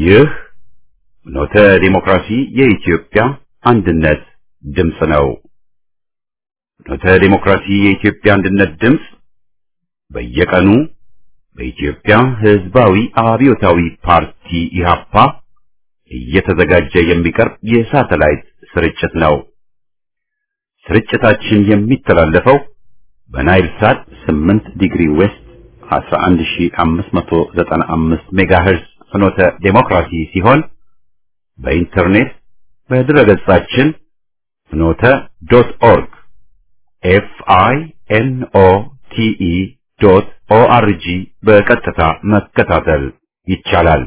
ይህ ኖተ ዲሞክራሲ የኢትዮጵያ አንድነት ድምፅ ነው። ኖተ ዲሞክራሲ የኢትዮጵያ አንድነት ድምፅ በየቀኑ በኢትዮጵያ ሕዝባዊ አብዮታዊ ፓርቲ ኢህአፓ እየተዘጋጀ የሚቀርብ የሳተላይት ስርጭት ነው። ስርጭታችን የሚተላለፈው በናይል ሳት 8 ዲግሪ ዌስት 11595 ሜጋሄርዝ ፍኖተ ዴሞክራሲ ሲሆን በኢንተርኔት በድረገጻችን ፍኖተ ዶት ኦርግ ኤፍ አይ ኤን ኦ ቲ ኢ ዶት ኦ አር ጂ በቀጥታ መከታተል ይቻላል።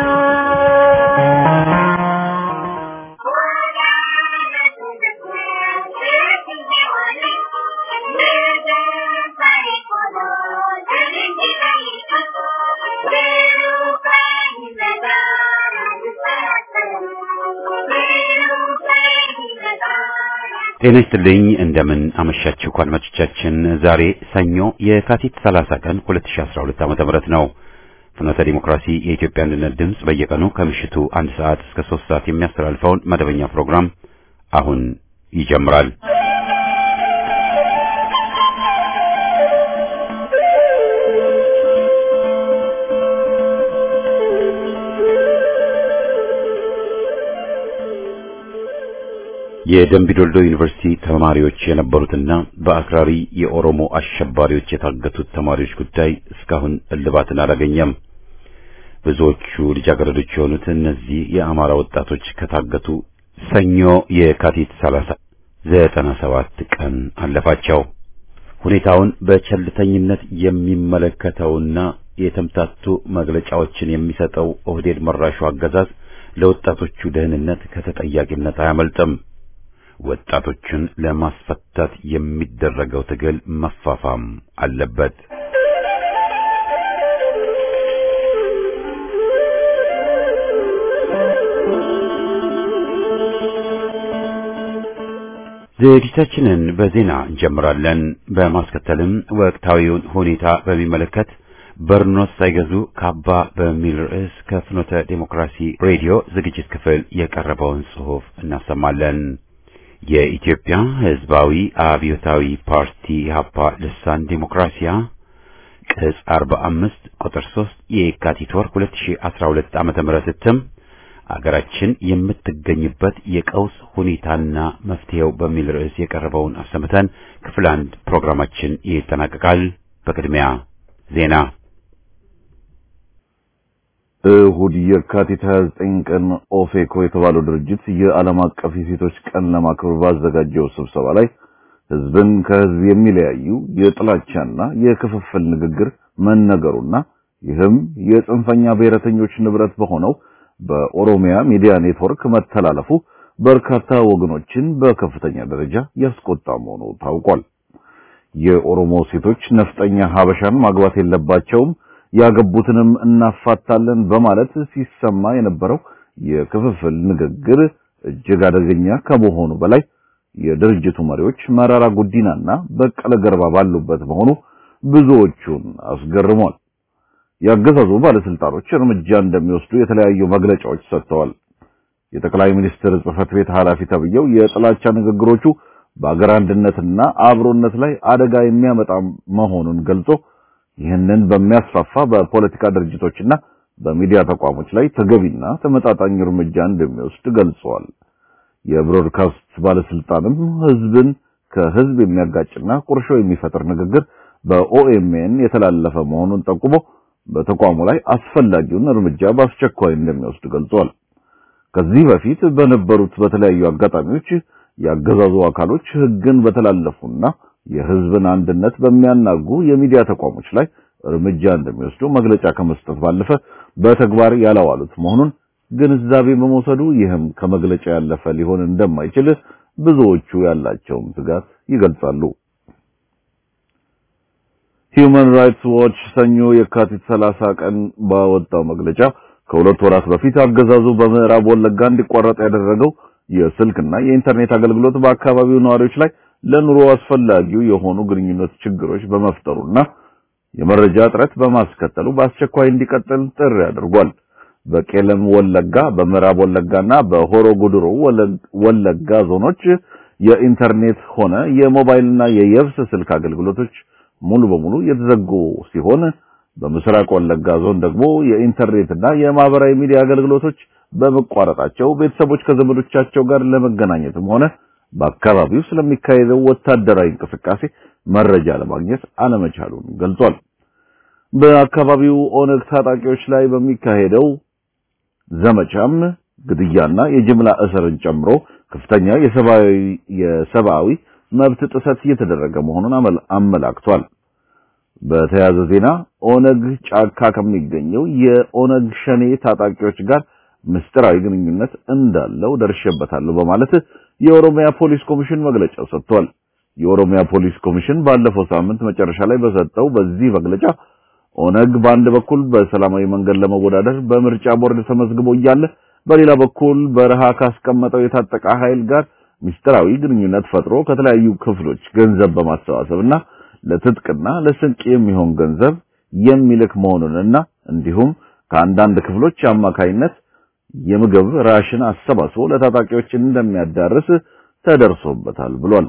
ጤና ይስጥልኝ እንደምን አመሻችሁ አድማጮቻችን። ዛሬ ሰኞ የካቲት 30 ቀን 2012 ዓ.ም ነው። ፍኖተ ዲሞክራሲ የኢትዮጵያ አንድነት ድምፅ በየቀኑ ከምሽቱ አንድ ሰዓት እስከ 3 ሰዓት የሚያስተላልፈውን መደበኛ ፕሮግራም አሁን ይጀምራል። የደምቢዶልዶ ዩኒቨርሲቲ ተማሪዎች የነበሩትና በአክራሪ የኦሮሞ አሸባሪዎች የታገቱት ተማሪዎች ጉዳይ እስካሁን እልባትን አላገኘም። ብዙዎቹ ልጃገረዶች የሆኑት እነዚህ የአማራ ወጣቶች ከታገቱ ሰኞ የካቲት 30 97 ቀን አለፋቸው። ሁኔታውን በቸልተኝነት የሚመለከተውና የተምታቱ መግለጫዎችን የሚሰጠው ኦህዴድ መራሹ አገዛዝ ለወጣቶቹ ደህንነት ከተጠያቂነት አያመልጥም። ወጣቶችን ለማስፈታት የሚደረገው ትግል መፋፋም አለበት። ዝግጅታችንን በዜና እንጀምራለን። በማስከተልም ወቅታዊውን ሁኔታ በሚመለከት በርኖስ ሳይገዙ ካባ በሚል ርዕስ ከፍኖተ ዴሞክራሲ ሬዲዮ ዝግጅት ክፍል የቀረበውን ጽሑፍ እናሰማለን። የኢትዮጵያ ሕዝባዊ አብዮታዊ ፓርቲ ኢህአፓ ልሳን ዴሞክራሲያ ቅጽ 45 ቁጥር 3 የካቲት ወር 2012 ዓመተ ምህረት እትም አገራችን የምትገኝበት የቀውስ ሁኔታና መፍትሄው በሚል ርዕስ የቀረበውን አሰምተን ክፍል አንድ ፕሮግራማችን ይጠናቀቃል። በቅድሚያ ዜና። እሁድ የካቲት 29 ቀን ኦፌኮ የተባለው ድርጅት የዓለም አቀፍ የሴቶች ቀን ለማክበር ባዘጋጀው ስብሰባ ላይ ህዝብን ከህዝብ የሚለያዩ የጥላቻና የክፍፍል ንግግር መነገሩና ይህም የጽንፈኛ ብሔረተኞች ንብረት በሆነው በኦሮሚያ ሚዲያ ኔትወርክ መተላለፉ በርካታ ወገኖችን በከፍተኛ ደረጃ ያስቆጣ መሆኑ ታውቋል። የኦሮሞ ሴቶች ነፍጠኛ ሀበሻን ማግባት የለባቸውም ያገቡትንም እናፋታለን በማለት ሲሰማ የነበረው የክፍፍል ንግግር እጅግ አደገኛ ከመሆኑ በላይ የድርጅቱ መሪዎች መራራ ጉዲናና በቀለ ገርባ ባሉበት መሆኑ ብዙዎቹን አስገርሟል። ያገዛዙ ባለስልጣኖች እርምጃ እንደሚወስዱ የተለያዩ መግለጫዎች ሰጥተዋል። የጠቅላይ ሚኒስትር ጽህፈት ቤት ኃላፊ ተብየው የጥላቻ ንግግሮቹ በአገር አንድነትና አብሮነት ላይ አደጋ የሚያመጣ መሆኑን ገልጾ ይህንን በሚያስፋፋ በፖለቲካ ድርጅቶችና በሚዲያ ተቋሞች ላይ ተገቢና ተመጣጣኝ እርምጃ እንደሚወስድ ገልጸዋል። የብሮድካስት ባለስልጣንም ህዝብን ከህዝብ የሚያጋጭና ቁርሾ የሚፈጥር ንግግር በኦኤምኤን የተላለፈ መሆኑን ጠቁሞ በተቋሙ ላይ አስፈላጊውን እርምጃ በአስቸኳይ እንደሚወስድ ገልጿል። ከዚህ በፊት በነበሩት በተለያዩ አጋጣሚዎች ያገዛዙ አካሎች ህግን በተላለፉና የህዝብን አንድነት በሚያናጉ የሚዲያ ተቋሞች ላይ እርምጃ እንደሚወስዱ መግለጫ ከመስጠት ባለፈ በተግባር ያላዋሉት መሆኑን ግንዛቤ በመውሰዱ ይህም ከመግለጫ ያለፈ ሊሆን እንደማይችል ብዙዎቹ ያላቸውን ስጋት ይገልጻሉ። ሂዩማን ራይትስ ዎች ሰኞ የካቲት 30 ቀን ባወጣው መግለጫ ከሁለት ወራት በፊት አገዛዙ በምዕራብ ወለጋ እንዲቋረጥ ያደረገው የስልክና የኢንተርኔት አገልግሎት በአካባቢው ነዋሪዎች ላይ ለኑሮ አስፈላጊው የሆኑ ግንኙነት ችግሮች በመፍጠሩና የመረጃ እጥረት በማስከተሉ በአስቸኳይ እንዲቀጥል ጥሪ አድርጓል። በቄለም ወለጋ፣ በምዕራብ ወለጋና በሆሮ ጉድሩ ወለጋ ዞኖች የኢንተርኔት ሆነ የሞባይልና የየብስ ስልክ አገልግሎቶች ሙሉ በሙሉ የተዘጉ ሲሆን በምስራቅ ወለጋ ዞን ደግሞ የኢንተርኔትና የማህበራዊ ሚዲያ አገልግሎቶች በመቋረጣቸው ቤተሰቦች ከዘመዶቻቸው ጋር ለመገናኘትም ሆነ በአካባቢው ስለሚካሄደው ወታደራዊ እንቅስቃሴ መረጃ ለማግኘት አለመቻሉን ገልጿል። በአካባቢው ኦነግ ታጣቂዎች ላይ በሚካሄደው ዘመቻም ግድያና የጅምላ እስርን ጨምሮ ከፍተኛ የሰብአዊ የሰብአዊ መብት ጥሰት እየተደረገ መሆኑን አመላክቷል። በተያያዘ ዜና ኦነግ ጫካ ከሚገኘው የኦነግ ሸኔ ታጣቂዎች ጋር ምስጢራዊ ግንኙነት እንዳለው ደርሼበታለሁ በማለት የኦሮሚያ ፖሊስ ኮሚሽን መግለጫ ሰጥቷል። የኦሮሚያ ፖሊስ ኮሚሽን ባለፈው ሳምንት መጨረሻ ላይ በሰጠው በዚህ መግለጫ ኦነግ በአንድ በኩል በሰላማዊ መንገድ ለመወዳደር በምርጫ ቦርድ ተመዝግቦ እያለ በሌላ በኩል በረሃ ካስቀመጠው የታጠቀ ኃይል ጋር ምስጢራዊ ግንኙነት ፈጥሮ ከተለያዩ ክፍሎች ገንዘብ በማሰባሰብና ለትጥቅና ለስንቅ የሚሆን ገንዘብ የሚልክ መሆኑንና እንዲሁም ከአንዳንድ ክፍሎች አማካይነት የምግብ ራሽን አሰባስቦ ለታጣቂዎች እንደሚያዳርስ ተደርሶበታል ብሏል።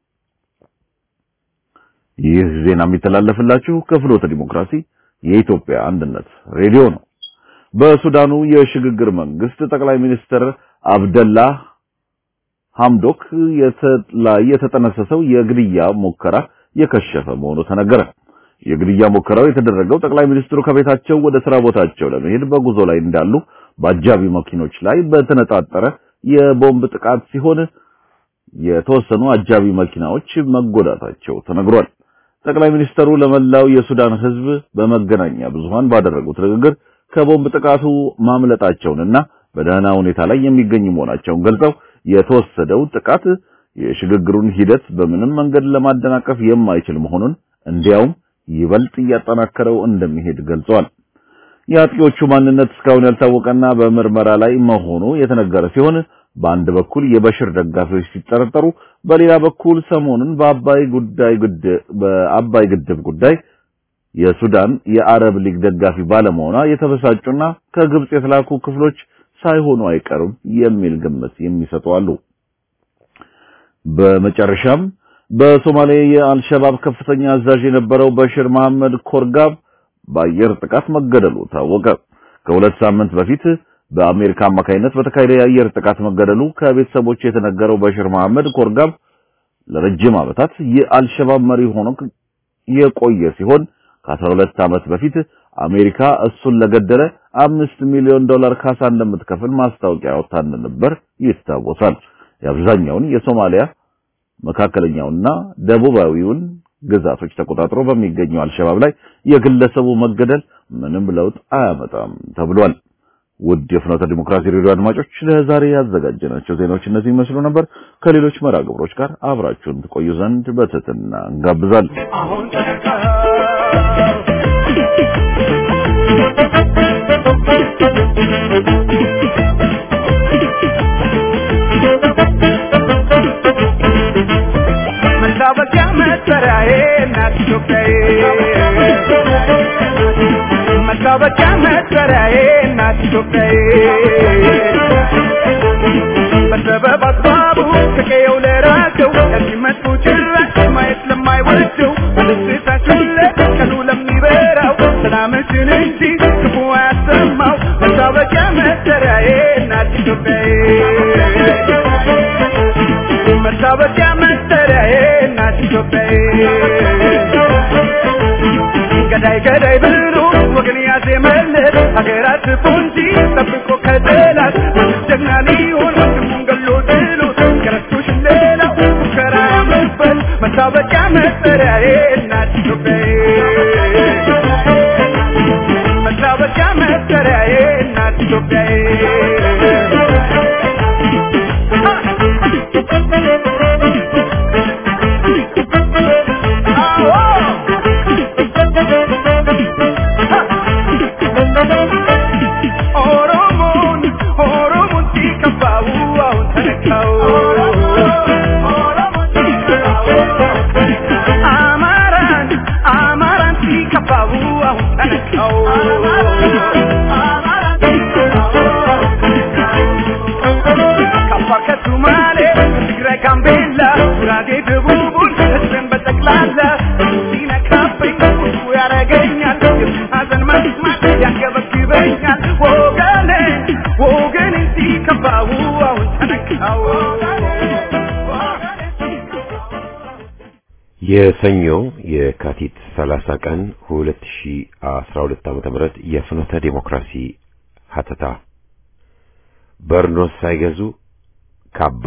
ይህ ዜና የሚተላለፍላችሁ ከፍኖተ ዲሞክራሲ የኢትዮጵያ አንድነት ሬዲዮ ነው። በሱዳኑ የሽግግር መንግስት ጠቅላይ ሚኒስትር አብደላ ሐምዶክ ላይ የተጠነሰሰው የግድያ ሙከራ የከሸፈ መሆኑ ተነገረ። የግድያ ሙከራው የተደረገው ጠቅላይ ሚኒስትሩ ከቤታቸው ወደ ስራ ቦታቸው ለመሄድ በጉዞ ላይ እንዳሉ በአጃቢ መኪኖች ላይ በተነጣጠረ የቦምብ ጥቃት ሲሆን የተወሰኑ አጃቢ መኪናዎች መጎዳታቸው ተነግሯል። ጠቅላይ ሚኒስትሩ ለመላው የሱዳን ሕዝብ በመገናኛ ብዙሃን ባደረጉት ንግግር ከቦምብ ጥቃቱ ማምለጣቸውንና በደህና ሁኔታ ላይ የሚገኙ መሆናቸውን ገልጸው የተወሰደው ጥቃት የሽግግሩን ሂደት በምንም መንገድ ለማደናቀፍ የማይችል መሆኑን እንዲያውም ይበልጥ እያጠናከረው እንደሚሄድ ገልጸዋል። የአጥቂዎቹ ማንነት እስካሁን ያልታወቀና በምርመራ ላይ መሆኑ የተነገረ ሲሆን በአንድ በኩል የበሽር ደጋፊዎች ሲጠረጠሩ፣ በሌላ በኩል ሰሞኑን በአባይ ጉዳይ በአባይ ግድብ ጉዳይ የሱዳን የአረብ ሊግ ደጋፊ ባለመሆኗ የተበሳጩና ከግብጽ የተላኩ ክፍሎች ሳይሆኑ አይቀርም የሚል ግምት የሚሰጡ አሉ። በመጨረሻም በሶማሌ የአልሸባብ ከፍተኛ አዛዥ የነበረው በሽር መሐመድ ኮርጋብ በአየር ጥቃት መገደሉ ታወቀ። ከሁለት ሳምንት በፊት በአሜሪካ አማካይነት በተካሄደ የአየር ጥቃት መገደሉ ከቤተሰቦች የተነገረው በሽር መሐመድ ኮርጋብ ለረጅም ዓመታት የአልሸባብ መሪ ሆኖ የቆየ ሲሆን ከ12 ዓመት በፊት አሜሪካ እሱን ለገደለ አምስት ሚሊዮን ዶላር ካሳ እንደምትከፍል ማስታወቂያ ወጥታ እንደነበር ይታወሳል። የአብዛኛውን የሶማሊያ መካከለኛውና ደቡባዊውን ግዛቶች ተቆጣጥሮ በሚገኘው አልሸባብ ላይ የግለሰቡ መገደል ምንም ለውጥ አያመጣም ተብሏል። ውድ የፍኖተ ዲሞክራሲ ሬዲዮ አድማጮች ለዛሬ ያዘጋጀናቸው ዜናዎች እነዚህ ይመስሉ ነበር። ከሌሎች መርሃ ግብሮች ጋር አብራችሁን ትቆዩ ዘንድ በትህትና እንጋብዛለን። አሁን መታወቂያ መጠሪያዬ እናት ኢትዮጵያዬ መታወቂያ መጠሪያዬ እናት ኢትዮጵያዬ በሰበብ አስባቡ ከቀየው ለራቀው ለሚመጡ ጭራሽ ማየት ለማይወደው በደስታችን ቀኑ ለሚበራው ሰላምሽን እንጂ ክፉ አያሰማው መታወቂያ መጠሪያዬ እናት ኢትዮጵያዬ መታወቂያ መጠሪያዬ እናት ኢትዮጵያዬ ገዳይ ገዳይ ብሎ ወገን ያዜመለት ሀገራት ፖንጂ ጠብቆ ከጠላት ጀግና ሊሆን ወንድሙን ገሎ ጥሎ ከረስቶሽ ሌላው ሙከራ ያምርበት መታወቂያ መጠሪያዬ እናት ኢትዮጵያዬ መታወቂያ መጠሪያዬ እናት ኢትዮጵያዬ ኦሮሞን ኦሮሞን ሲከፋው አሁን ተነካው አማራን አማራን ሲከፋው አሁን ተነካው መስማት ያንገበግበኛል ወገኔ ወገኔ ሲከፋው አሁን ተነካው የሰኞ የካቲት 30 ቀን 2012 ዓመተ ምህረት የፍኖተ ዲሞክራሲ ሀተታ በርኖስ ሳይገዙ ካባ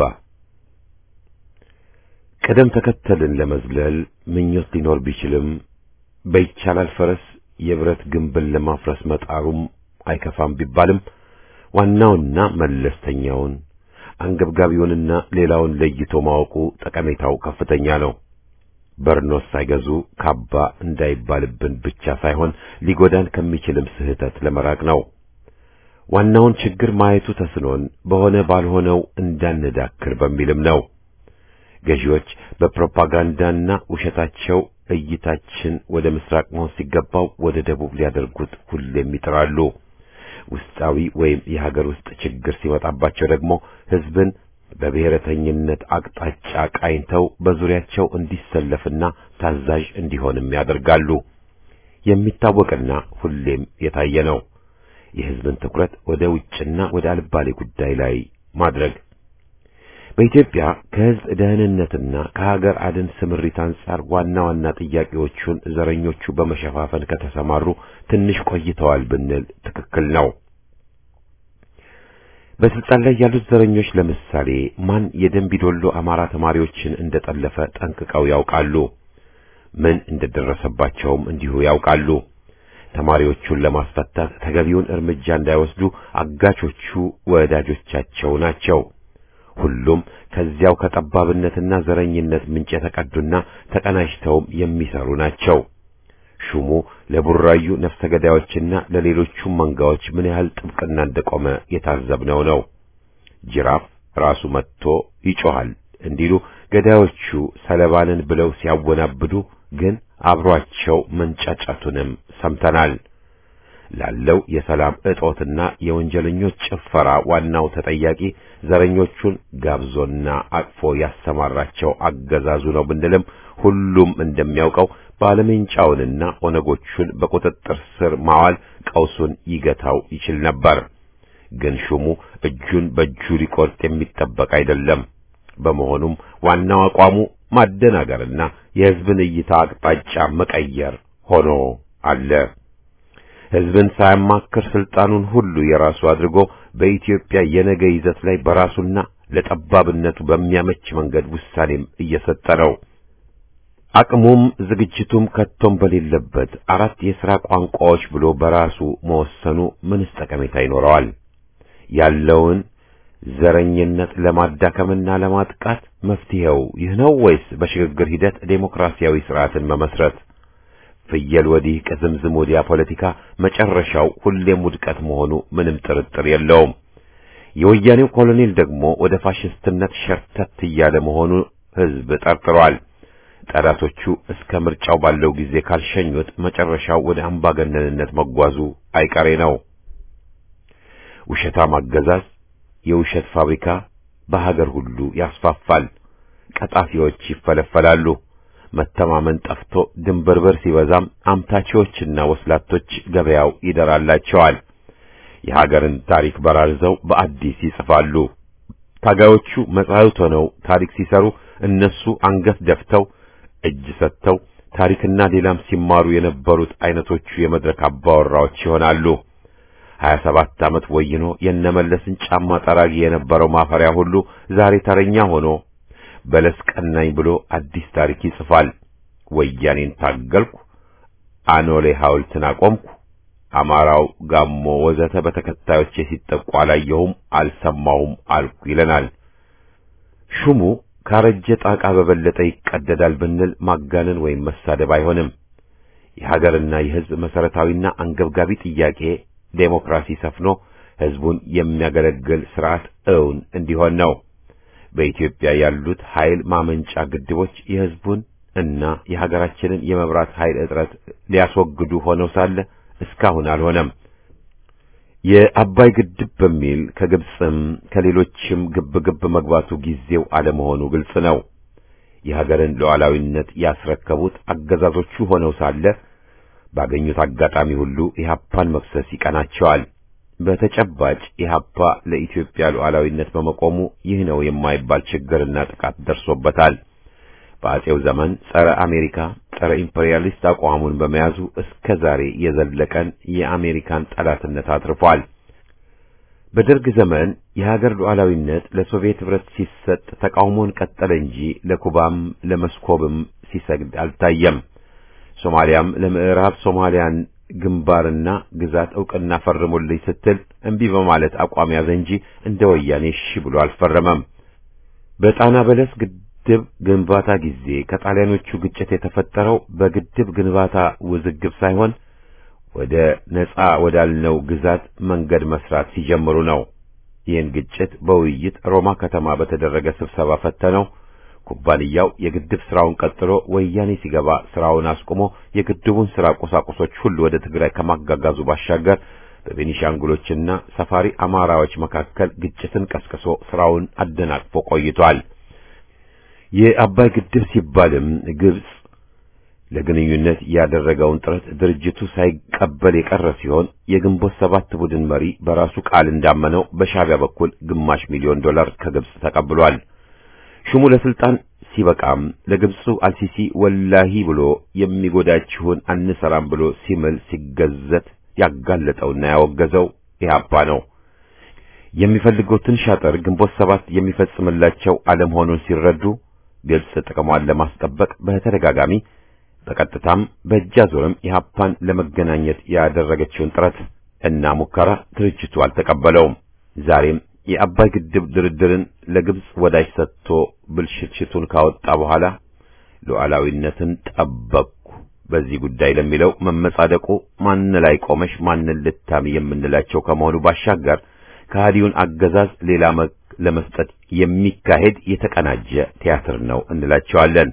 ቅደም ተከተልን ለመዝለል ምኞት ሊኖር ቢችልም በይቻላል ፈረስ የብረት ግንብን ለማፍረስ መጣሩም አይከፋም ቢባልም ዋናውና መለስተኛውን አንገብጋቢውንና ሌላውን ለይቶ ማወቁ ጠቀሜታው ከፍተኛ ነው። በርኖስ ሳይገዙ ካባ እንዳይባልብን ብቻ ሳይሆን ሊጎዳን ከሚችልም ስህተት ለመራቅ ነው። ዋናውን ችግር ማየቱ ተስኖን በሆነ ባልሆነው እንዳንዳክር በሚልም ነው። ገዢዎች በፕሮፓጋንዳና ውሸታቸው እይታችን ወደ ምስራቅ መሆን ሲገባው ወደ ደቡብ ሊያደርጉት ሁሌም ይጥራሉ። ውስጣዊ ወይም የሀገር ውስጥ ችግር ሲመጣባቸው ደግሞ ሕዝብን በብሔረተኝነት አቅጣጫ ቃኝተው በዙሪያቸው እንዲሰለፍና ታዛዥ እንዲሆንም ያደርጋሉ። የሚታወቅና ሁሌም የታየ ነው። የሕዝብን ትኩረት ወደ ውጭና ወደ አልባሌ ጉዳይ ላይ ማድረግ በኢትዮጵያ ከሕዝብ ደህንነትና ከሀገር አድን ስምሪት አንጻር ዋና ዋና ጥያቄዎቹን ዘረኞቹ በመሸፋፈን ከተሰማሩ ትንሽ ቆይተዋል ብንል ትክክል ነው። በስልጣን ላይ ያሉት ዘረኞች ለምሳሌ ማን የደንቢዶሎ አማራ ተማሪዎችን እንደጠለፈ ጠንቅቀው ያውቃሉ። ምን እንደደረሰባቸውም እንዲሁ ያውቃሉ። ተማሪዎቹን ለማስፈታት ተገቢውን እርምጃ እንዳይወስዱ አጋቾቹ ወዳጆቻቸው ናቸው። ሁሉም ከዚያው ከጠባብነትና ዘረኝነት ምንጭ የተቀዱና ተቀናጅተውም የሚሰሩ ናቸው። ሹሙ ለቡራዩ ነፍሰ ገዳዮችና ለሌሎቹም መንጋዎች ምን ያህል ጥብቅና እንደቆመ የታዘብነው ነው። ጅራፍ ራሱ መጥቶ ይጮሃል እንዲሉ ገዳዮቹ ሰለባንን ብለው ሲያወናብዱ ግን አብሯቸው መንጫጫቱንም ሰምተናል። ላለው የሰላም እጦትና የወንጀለኞች ጭፈራ ዋናው ተጠያቂ ዘረኞቹን ጋብዞና አቅፎ ያሰማራቸው አገዛዙ ነው ብንልም ሁሉም እንደሚያውቀው ባለሜንጫውንና ኦነጎቹን በቁጥጥር ስር ማዋል ቀውሱን ይገታው ይችል ነበር። ግን ሹሙ እጁን በእጁ ሊቆርጥ የሚጠበቅ አይደለም። በመሆኑም ዋናው አቋሙ ማደናገርና የሕዝብን እይታ አቅጣጫ መቀየር ሆኖ አለ። ሕዝብን ሳያማክር ስልጣኑን ሁሉ የራሱ አድርጎ በኢትዮጵያ የነገ ይዘት ላይ በራሱና ለጠባብነቱ በሚያመች መንገድ ውሳኔም እየሰጠ ነው። አቅሙም ዝግጅቱም ከቶም በሌለበት አራት የሥራ ቋንቋዎች ብሎ በራሱ መወሰኑ ምንስ ጠቀሜታ ይኖረዋል? ያለውን ዘረኝነት ለማዳከምና ለማጥቃት መፍትሄው ይህ ነው ወይስ በሽግግር ሂደት ዴሞክራሲያዊ ስርዓትን መመስረት? ፍየል ወዲህ ቅዝምዝም ወዲያ ፖለቲካ መጨረሻው ሁሌም ውድቀት መሆኑ ምንም ጥርጥር የለውም። የወያኔው ኮሎኔል ደግሞ ወደ ፋሽስትነት ሸርተት እያለ መሆኑ ሕዝብ ጠርጥሯል። ጠላቶቹ እስከ ምርጫው ባለው ጊዜ ካልሸኙት መጨረሻው ወደ አምባገነንነት መጓዙ አይቀሬ ነው። ውሸታም አገዛዝ የውሸት ፋብሪካ በሀገር ሁሉ ያስፋፋል። ቀጣፊዎች ይፈለፈላሉ። መተማመን ጠፍቶ ድንበርበር ሲበዛም አምታቾችና ወስላቶች ገበያው ይደራላቸዋል። የሀገርን ታሪክ በራርዘው በአዲስ ይጽፋሉ። ታጋዮቹ መጻሕፍት ሆነው ታሪክ ሲሰሩ እነሱ አንገት ደፍተው እጅ ሰጥተው ታሪክና ሌላም ሲማሩ የነበሩት አይነቶቹ የመድረክ አባወራዎች ይሆናሉ። ሀያ ሰባት ዓመት ወይኖ የነመለስን ጫማ ጠራጊ የነበረው ማፈሪያ ሁሉ ዛሬ ተረኛ ሆኖ በለስ ቀናኝ ብሎ አዲስ ታሪክ ይጽፋል። ወያኔን ታገልኩ፣ አኖሌ ሐውልትን አቆምኩ፣ አማራው፣ ጋሞ ወዘተ በተከታዮቼ ሲጠቁ አላየሁም፣ አልሰማሁም አልኩ ይለናል። ሹሙ ካረጀ ጣቃ በበለጠ ይቀደዳል ብንል ማጋነን ወይም መሳደብ አይሆንም። የሀገርና የሕዝብ መሰረታዊና አንገብጋቢ ጥያቄ ዴሞክራሲ ሰፍኖ ሕዝቡን የሚያገለግል ስርዓት እውን እንዲሆን ነው። በኢትዮጵያ ያሉት ኃይል ማመንጫ ግድቦች የሕዝቡን እና የሀገራችንን የመብራት ኃይል እጥረት ሊያስወግዱ ሆነው ሳለ እስካሁን አልሆነም። የአባይ ግድብ በሚል ከግብፅም ከሌሎችም ግብ ግብ መግባቱ ጊዜው አለመሆኑ ግልጽ ነው። የሀገርን ሉዓላዊነት ያስረከቡት አገዛዞቹ ሆነው ሳለ ባገኙት አጋጣሚ ሁሉ ኢህአፓን መክሰስ ይቀናቸዋል። በተጨባጭ ኢህአፓ ለኢትዮጵያ ሉዓላዊነት በመቆሙ ይህ ነው የማይባል ችግርና ጥቃት ደርሶበታል። በአጼው ዘመን ጸረ አሜሪካ፣ ጸረ ኢምፔሪያሊስት አቋሙን በመያዙ እስከ ዛሬ የዘለቀን የአሜሪካን ጠላትነት አትርፏል። በደርግ ዘመን የሀገር ሉዓላዊነት ለሶቪየት ኅብረት ሲሰጥ ተቃውሞን ቀጠለ እንጂ ለኩባም ለመስኮብም ሲሰግድ አልታየም። ሶማሊያም ለምዕራብ ሶማሊያን ግንባርና ግዛት ዕውቅና ፈርሙልኝ ስትል እምቢ በማለት አቋም ያዘ እንጂ እንደ ወያኔ እሺ ብሎ አልፈረመም። በጣና በለስ ግድብ ግንባታ ጊዜ ከጣሊያኖቹ ግጭት የተፈጠረው በግድብ ግንባታ ውዝግብ ሳይሆን ወደ ነጻ ወዳልነው ግዛት መንገድ መስራት ሲጀምሩ ነው። ይህን ግጭት በውይይት ሮማ ከተማ በተደረገ ስብሰባ ፈተነው። ኩባንያው የግድብ ስራውን ቀጥሎ ወያኔ ሲገባ ስራውን አስቆሞ የግድቡን ስራ ቁሳቁሶች ሁሉ ወደ ትግራይ ከማጋጋዙ ባሻገር በቤኒሻንጉሎችና ሰፋሪ አማራዎች መካከል ግጭትን ቀስቅሶ ስራውን አደናቅፎ ቆይቷል። የአባይ ግድብ ሲባልም ግብጽ ለግንኙነት ያደረገውን ጥረት ድርጅቱ ሳይቀበል የቀረ ሲሆን የግንቦት ሰባት ቡድን መሪ በራሱ ቃል እንዳመነው በሻዕቢያ በኩል ግማሽ ሚሊዮን ዶላር ከግብጽ ተቀብሏል። ሹሙ ለስልጣን ሲበቃም ለግብፁ አልሲሲ ወላሂ ብሎ የሚጎዳችሁን አንሰራም ብሎ ሲምል ሲገዘት ያጋለጠውና ያወገዘው ኢህአፓ ነው። የሚፈልጉትን ሻጠር ግንቦት ሰባት የሚፈጽምላቸው አለመሆኑን ሲረዱ ግብጽ ጥቅሟን ለማስጠበቅ በተደጋጋሚ በቀጥታም በእጅ አዙርም ኢህአፓን ለመገናኘት ያደረገችውን ጥረት እና ሙከራ ድርጅቱ አልተቀበለውም። ዛሬም የአባይ ግድብ ድርድርን ለግብጽ ወዳጅ ሰጥቶ ብልሽትሽቱን ካወጣ በኋላ ሉዓላዊነትን ጠበቅኩ በዚህ ጉዳይ ለሚለው መመጻደቁ ማን ላይ ቆመሽ ማንን ልታሚ የምንላቸው ከመሆኑ ባሻገር ከሃዲውን አገዛዝ ሌላ መልክ ለመስጠት የሚካሄድ የተቀናጀ ቲያትር ነው እንላቸዋለን።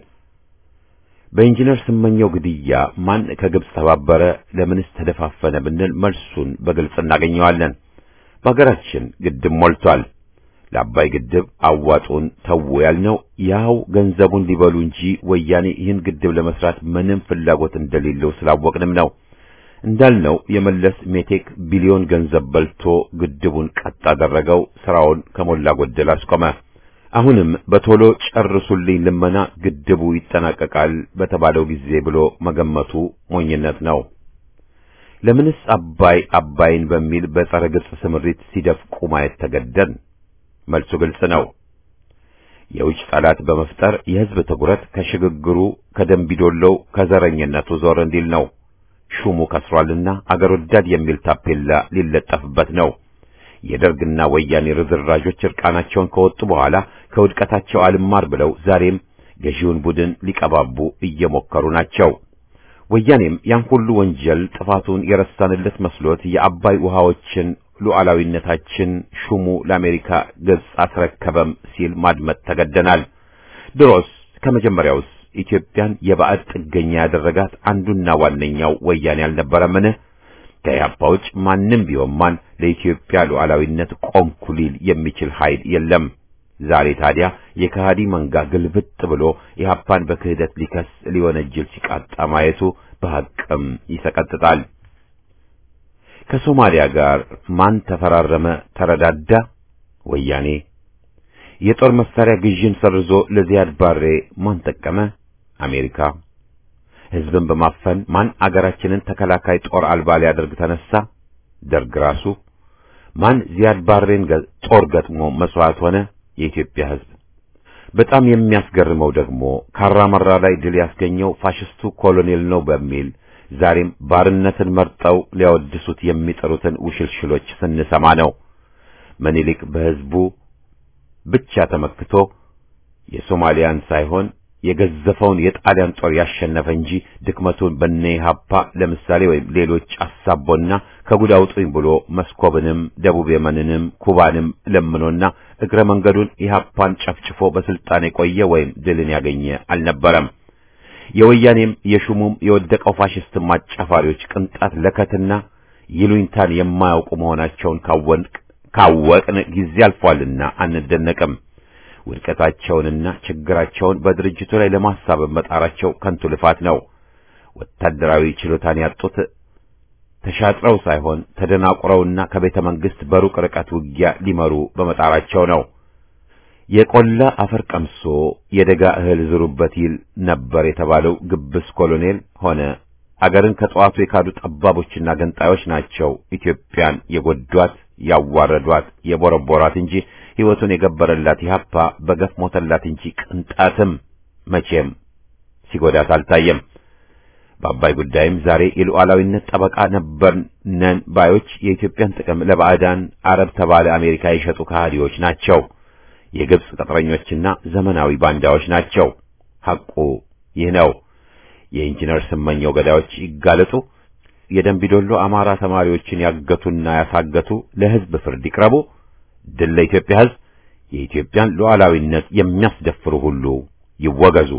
በኢንጂነር ስመኘው ግድያ ማን ከግብጽ ተባበረ፣ ለምንስ ተደፋፈነ ብንል መልሱን በግልጽ እናገኘዋለን። በሀገራችን ግድብ ሞልቷል። ለአባይ ግድብ አዋጡን ተው ያልነው ያው ገንዘቡን ሊበሉ እንጂ ወያኔ ይህን ግድብ ለመስራት ምንም ፍላጎት እንደሌለው ስላወቅንም ነው። እንዳልነው የመለስ ሜቴክ ቢሊዮን ገንዘብ በልቶ ግድቡን ቀጥ አደረገው፣ ስራውን ከሞላ ጎደል አስቆመ። አሁንም በቶሎ ጨርሱልኝ ልመና ግድቡ ይጠናቀቃል በተባለው ጊዜ ብሎ መገመቱ ሞኝነት ነው። ለምንስ አባይ አባይን በሚል በጸረ ግብጽ ስምሪት ሲደፍቁ ማየት ተገደን? መልሱ ግልጽ ነው። የውጭ ጠላት በመፍጠር የሕዝብ ትኩረት ከሽግግሩ ከደንቢዶሎው ከዘረኝነቱ ዞር እንዲል ነው። ሹሙ ከስሯልና አገር ወዳድ የሚል ታፔላ ሊለጠፍበት ነው። የደርግና ወያኔ ርዝራዦች እርቃናቸውን ከወጡ በኋላ ከውድቀታቸው አልማር ብለው ዛሬም ገዢውን ቡድን ሊቀባቡ እየሞከሩ ናቸው። ወያኔም ያን ሁሉ ወንጀል ጥፋቱን የረሳንለት መስሎት የአባይ ውሃዎችን ሉዓላዊነታችን ሹሙ ለአሜሪካ ገጽ አስረከበም ሲል ማድመጥ ተገደናል። ድሮስ ከመጀመሪያውስ ኢትዮጵያን የባዕድ ጥገኛ ያደረጋት አንዱና ዋነኛው ወያኔ አልነበረምን? ከኢህአፓ ውጭ ማንም ቢሆን ማን ለኢትዮጵያ ሉዓላዊነት ቆምኩ ሊል የሚችል ኃይል የለም። ዛሬ ታዲያ የከሃዲ መንጋ ግልብጥ ብሎ ኢህአፓን በክህደት ሊከስ ሊወነጅል ሲቃጣ ማየቱ በሐቅም ይሰቀጥጣል። ከሶማሊያ ጋር ማን ተፈራረመ ተረዳዳ? ወያኔ። የጦር መሳሪያ ግዥን ሰርዞ ለዚያድ ባሬ ማን ጠቀመ? አሜሪካ። ህዝብን በማፈን ማን አገራችንን ተከላካይ ጦር አልባ ሊያደርግ ተነሳ? ደርግ ራሱ። ማን ዚያድ ባሬን ጦር ገጥሞ መስዋዕት ሆነ? የኢትዮጵያ ህዝብ። በጣም የሚያስገርመው ደግሞ ካራመራ ላይ ድል ያስገኘው ፋሽስቱ ኮሎኔል ነው በሚል ዛሬም ባርነትን መርጠው ሊያወድሱት የሚጠሩትን ውሽልሽሎች ስንሰማ ነው። ምኒልክ በህዝቡ ብቻ ተመክቶ የሶማሊያን ሳይሆን የገዘፈውን የጣሊያን ጦር ያሸነፈ እንጂ ድክመቱን በነ ኢህአፓ ለምሳሌ ወይም ሌሎች አሳቦና ከጉድ አውጡኝ ብሎ መስኮብንም ደቡብ የመንንም ኩባንም ለምኖና እግረ መንገዱን ኢህአፓን ጨፍጭፎ በስልጣን የቆየ ወይም ድልን ያገኘ አልነበረም። የወያኔም የሹሙም የወደቀው ፋሽስት አጫፋሪዎች ቅንጣት ለከትና ይሉኝታን የማያውቁ መሆናቸውን ካወቅ ካወቅን ጊዜ አልፏልና አንደነቅም። ውድቀታቸውንና ችግራቸውን በድርጅቱ ላይ ለማሳበብ መጣራቸው ከንቱ ልፋት ነው። ወታደራዊ ችሎታን ያጡት ተሻጥረው ሳይሆን ተደናቁረውና ከቤተ መንግስት በሩቅ ርቀት ውጊያ ሊመሩ በመጣራቸው ነው። የቆላ አፈር ቀምሶ የደጋ እህል ዝሩበት ይል ነበር የተባለው ግብስ ኮሎኔል ሆነ አገርን ከጠዋቱ የካዱ ጠባቦችና ገንጣዮች ናቸው ኢትዮጵያን የጎዷት፣ ያዋረዷት፣ የቦረቦራት እንጂ ሕይወቱን የገበረላት ኢህአፓ በገፍ ሞተላት እንጂ ቅንጣትም መቼም ሲጎዳት አልታየም። በአባይ ጉዳይም ዛሬ የሉዓላዊነት ጠበቃ ነበር ነን ባዮች የኢትዮጵያን ጥቅም ለባዕዳን አረብ ተባለ አሜሪካ የሸጡ ከሃዲዎች ናቸው። የግብጽ ቅጥረኞችና ዘመናዊ ባንዳዎች ናቸው። ሐቁ ይህ ነው። የኢንጂነር ስመኘው ገዳዮች ይጋለጡ። የደንቢዶሎ አማራ ተማሪዎችን ያገቱና ያሳገቱ ለሕዝብ ፍርድ ይቅረቡ። ድል ለኢትዮጵያ ሕዝብ። የኢትዮጵያን ሉዓላዊነት የሚያስደፍሩ ሁሉ ይወገዙ።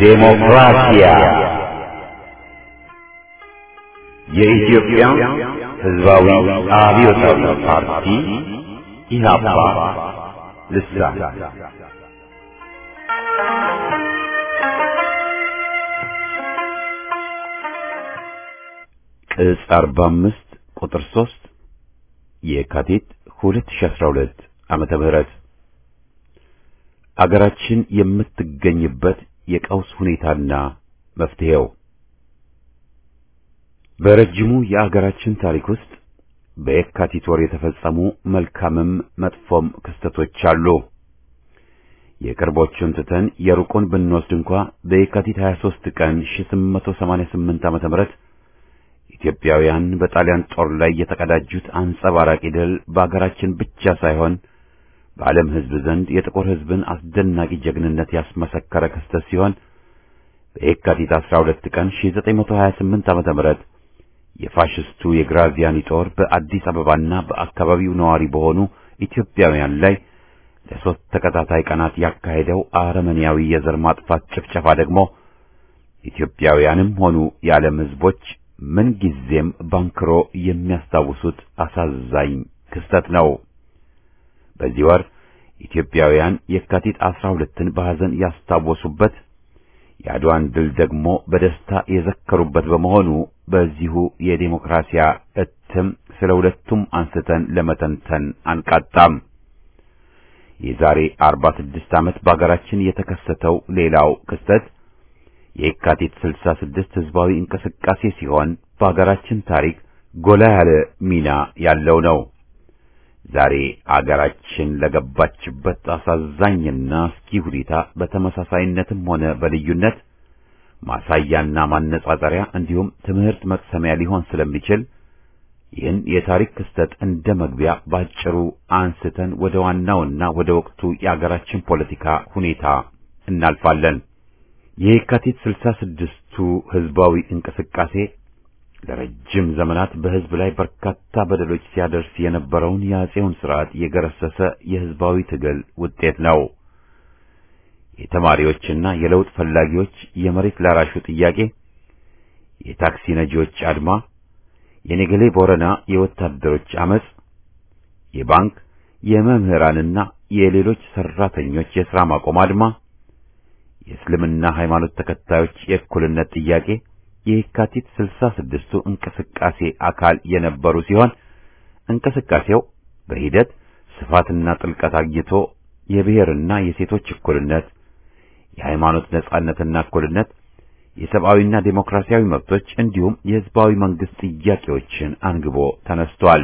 ዴሞክራሲያ የኢትዮጵያ ሕዝባዊ አብዮታዊ ፓርቲ ኢህአፓ ልሳን ቅጽ 45 ቁጥር 3 የካቲት 2012 ዓመተ ምህረት አገራችን የምትገኝበት የቀውስ ሁኔታና መፍትሄው በረጅሙ የአገራችን ታሪክ ውስጥ በየካቲት ወር የተፈጸሙ መልካምም መጥፎም ክስተቶች አሉ። የቅርቦቹን ትተን የሩቁን ብንወስድ እንኳ በየካቲት 23 ቀን 1888 ዓመተ ምህረት ኢትዮጵያውያን በጣሊያን ጦር ላይ የተቀዳጁት አንጸባራቂ ድል በአገራችን ብቻ ሳይሆን በዓለም ሕዝብ ዘንድ የጥቁር ሕዝብን አስደናቂ ጀግንነት ያስመሰከረ ክስተት ሲሆን በየካቲት 12 ቀን 1928 ዓመተ ምህረት የፋሽስቱ የግራዚያኒ ጦር በአዲስ አበባና በአካባቢው ነዋሪ በሆኑ ኢትዮጵያውያን ላይ ለሶስት ተከታታይ ቀናት ያካሄደው አረመኔያዊ የዘር ማጥፋት ጭፍጨፋ ደግሞ ኢትዮጵያውያንም ሆኑ የዓለም ሕዝቦች ምን ጊዜም ባንክሮ የሚያስታውሱት አሳዛኝ ክስተት ነው። በዚህ ወር ኢትዮጵያውያን የካቲት 12ን በሐዘን ያስታወሱበት የአድዋን ድል ደግሞ በደስታ የዘከሩበት በመሆኑ በዚሁ የዴሞክራሲያ እትም ስለ ሁለቱም አንስተን ለመተንተን አንቃጣም። የዛሬ 46 ዓመት በአገራችን የተከሰተው ሌላው ክስተት የካቲት 66 ህዝባዊ እንቅስቃሴ ሲሆን በአገራችን ታሪክ ጎላ ያለ ሚና ያለው ነው። ዛሬ አገራችን ለገባችበት አሳዛኝና አስጊ ሁኔታ በተመሳሳይነትም ሆነ በልዩነት ማሳያና ማነጻጸሪያ እንዲሁም ትምህርት መቅሰሚያ ሊሆን ስለሚችል ይህን የታሪክ ክስተት እንደ መግቢያ ባጭሩ አንስተን ወደ ዋናውና ወደ ወቅቱ የአገራችን ፖለቲካ ሁኔታ እናልፋለን። የካቲት ስልሳ ስድስቱ ህዝባዊ እንቅስቃሴ ለረጅም ዘመናት በህዝብ ላይ በርካታ በደሎች ሲያደርስ የነበረውን የአጼውን ስርዓት የገረሰሰ የህዝባዊ ትግል ውጤት ነው። የተማሪዎችና የለውጥ ፈላጊዎች የመሬት ላራሹ ጥያቄ፣ የታክሲ ነጂዎች አድማ፣ የኔገሌ ቦረና የወታደሮች አመጽ፣ የባንክ የመምህራንና የሌሎች ሰራተኞች የሥራ ማቆም አድማ፣ የእስልምና ሃይማኖት ተከታዮች የእኩልነት ጥያቄ የካቲት ስልሳ ስድስቱ እንቅስቃሴ አካል የነበሩ ሲሆን እንቅስቃሴው በሂደት ስፋትና ጥልቀት አግኝቶ የብሔርና የሴቶች እኩልነት፣ የሃይማኖት ነጻነትና እኩልነት፣ የሰብአዊና ዴሞክራሲያዊ መብቶች እንዲሁም የህዝባዊ መንግስት ጥያቄዎችን አንግቦ ተነስቷል።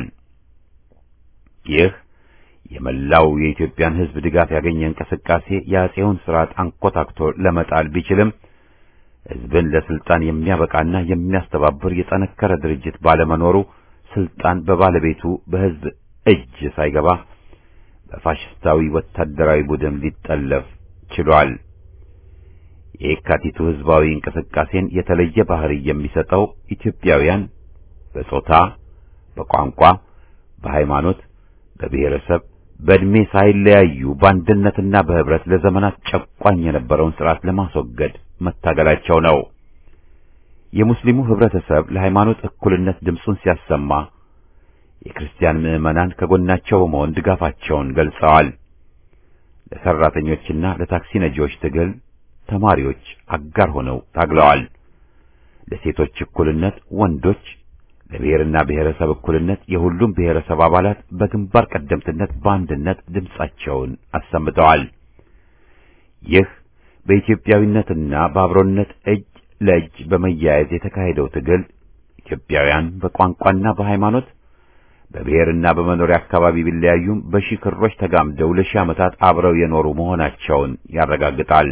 ይህ የመላው የኢትዮጵያን ህዝብ ድጋፍ ያገኘ እንቅስቃሴ የአጼውን ስርዓት አንኮታክቶ ለመጣል ቢችልም ህዝብን ለስልጣን የሚያበቃና የሚያስተባብር የጠነከረ ድርጅት ባለመኖሩ ስልጣን በባለቤቱ በህዝብ እጅ ሳይገባ በፋሽስታዊ ወታደራዊ ቡድን ሊጠለፍ ችሏል። የየካቲቱ ህዝባዊ እንቅስቃሴን የተለየ ባህሪ የሚሰጠው ኢትዮጵያውያን በጾታ፣ በቋንቋ፣ በሃይማኖት፣ በብሔረሰብ፣ በእድሜ ሳይለያዩ በአንድነትና በህብረት ለዘመናት ጨቋኝ የነበረውን ስርዓት ለማስወገድ መታገላቸው ነው። የሙስሊሙ ህብረተሰብ ለሃይማኖት እኩልነት ድምፁን ሲያሰማ የክርስቲያን ምዕመናን ከጎናቸው በመሆን ድጋፋቸውን ገልጸዋል። ለሰራተኞችና ለታክሲ ነጂዎች ትግል ተማሪዎች አጋር ሆነው ታግለዋል። ለሴቶች እኩልነት ወንዶች፣ ለብሔርና ብሔረሰብ እኩልነት የሁሉም ብሔረሰብ አባላት በግንባር ቀደምትነት በአንድነት ድምፃቸውን አሰምተዋል። ይህ በኢትዮጵያዊነትና በአብሮነት እጅ ለእጅ በመያያዝ የተካሄደው ትግል ኢትዮጵያውያን በቋንቋና በሃይማኖት በብሔርና በመኖሪያ አካባቢ ቢለያዩም በሺህ ክሮች ተጋምደው ለሺህ ዓመታት አብረው የኖሩ መሆናቸውን ያረጋግጣል።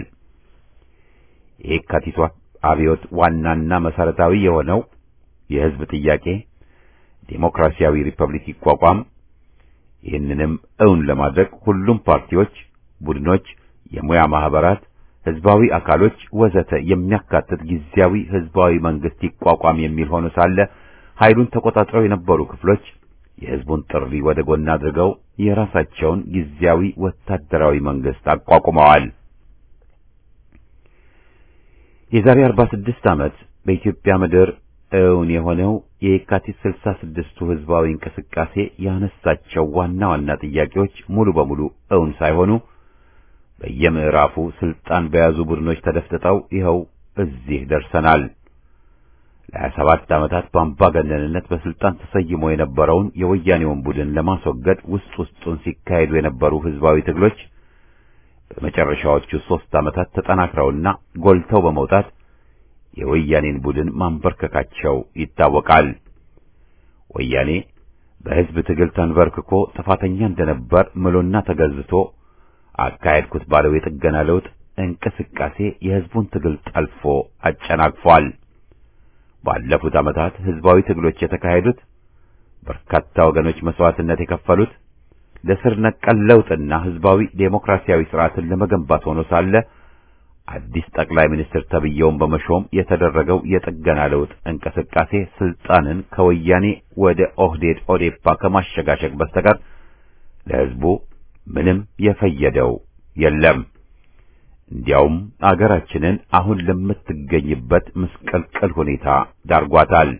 የየካቲቱ አብዮት ዋናና መሰረታዊ የሆነው የህዝብ ጥያቄ ዴሞክራሲያዊ ሪፐብሊክ ይቋቋም፣ ይህንንም እውን ለማድረግ ሁሉም ፓርቲዎች፣ ቡድኖች፣ የሙያ ማህበራት ህዝባዊ አካሎች ወዘተ የሚያካትት ጊዜያዊ ህዝባዊ መንግስት ይቋቋም የሚል ሆኖ ሳለ ኃይሉን ተቆጣጥረው የነበሩ ክፍሎች የህዝቡን ጥሪ ወደ ጎን አድርገው የራሳቸውን ጊዜያዊ ወታደራዊ መንግስት አቋቁመዋል። የዛሬ 46 ዓመት በኢትዮጵያ ምድር እውን የሆነው የየካቲት 66ቱ ህዝባዊ እንቅስቃሴ ያነሳቸው ዋና ዋና ጥያቄዎች ሙሉ በሙሉ እውን ሳይሆኑ በየምዕራፉ ስልጣን በያዙ ቡድኖች ተደፍጥጠው ይኸው እዚህ ደርሰናል። ለሀያ ሰባት ዓመታት በአምባገነንነት በስልጣን ተሰይሞ የነበረውን የወያኔውን ቡድን ለማስወገድ ውስጥ ውስጡን ሲካሄዱ የነበሩ ህዝባዊ ትግሎች በመጨረሻዎቹ ሦስት ዓመታት ተጠናክረውና ጎልተው በመውጣት የወያኔን ቡድን ማንበርከካቸው ይታወቃል። ወያኔ በህዝብ ትግል ተንበርክኮ ጥፋተኛ እንደነበር ምሎና ተገዝቶ አካሄድኩት ባለው የጥገና ለውጥ እንቅስቃሴ የህዝቡን ትግል ጠልፎ አጨናቅፏል። ባለፉት ዓመታት ህዝባዊ ትግሎች የተካሄዱት በርካታ ወገኖች መስዋዕትነት የከፈሉት ለስር ነቀል ለውጥና ህዝባዊ ዴሞክራሲያዊ ስርዓትን ለመገንባት ሆኖ ሳለ አዲስ ጠቅላይ ሚኒስትር ተብየውን በመሾም የተደረገው የጥገና ለውጥ እንቅስቃሴ ስልጣንን ከወያኔ ወደ ኦህዴድ ኦዴፓ ከማሸጋሸግ በስተቀር ለህዝቡ ምንም የፈየደው የለም። እንዲያውም አገራችንን አሁን ለምትገኝበት ምስቅልቅል ሁኔታ ዳርጓታል።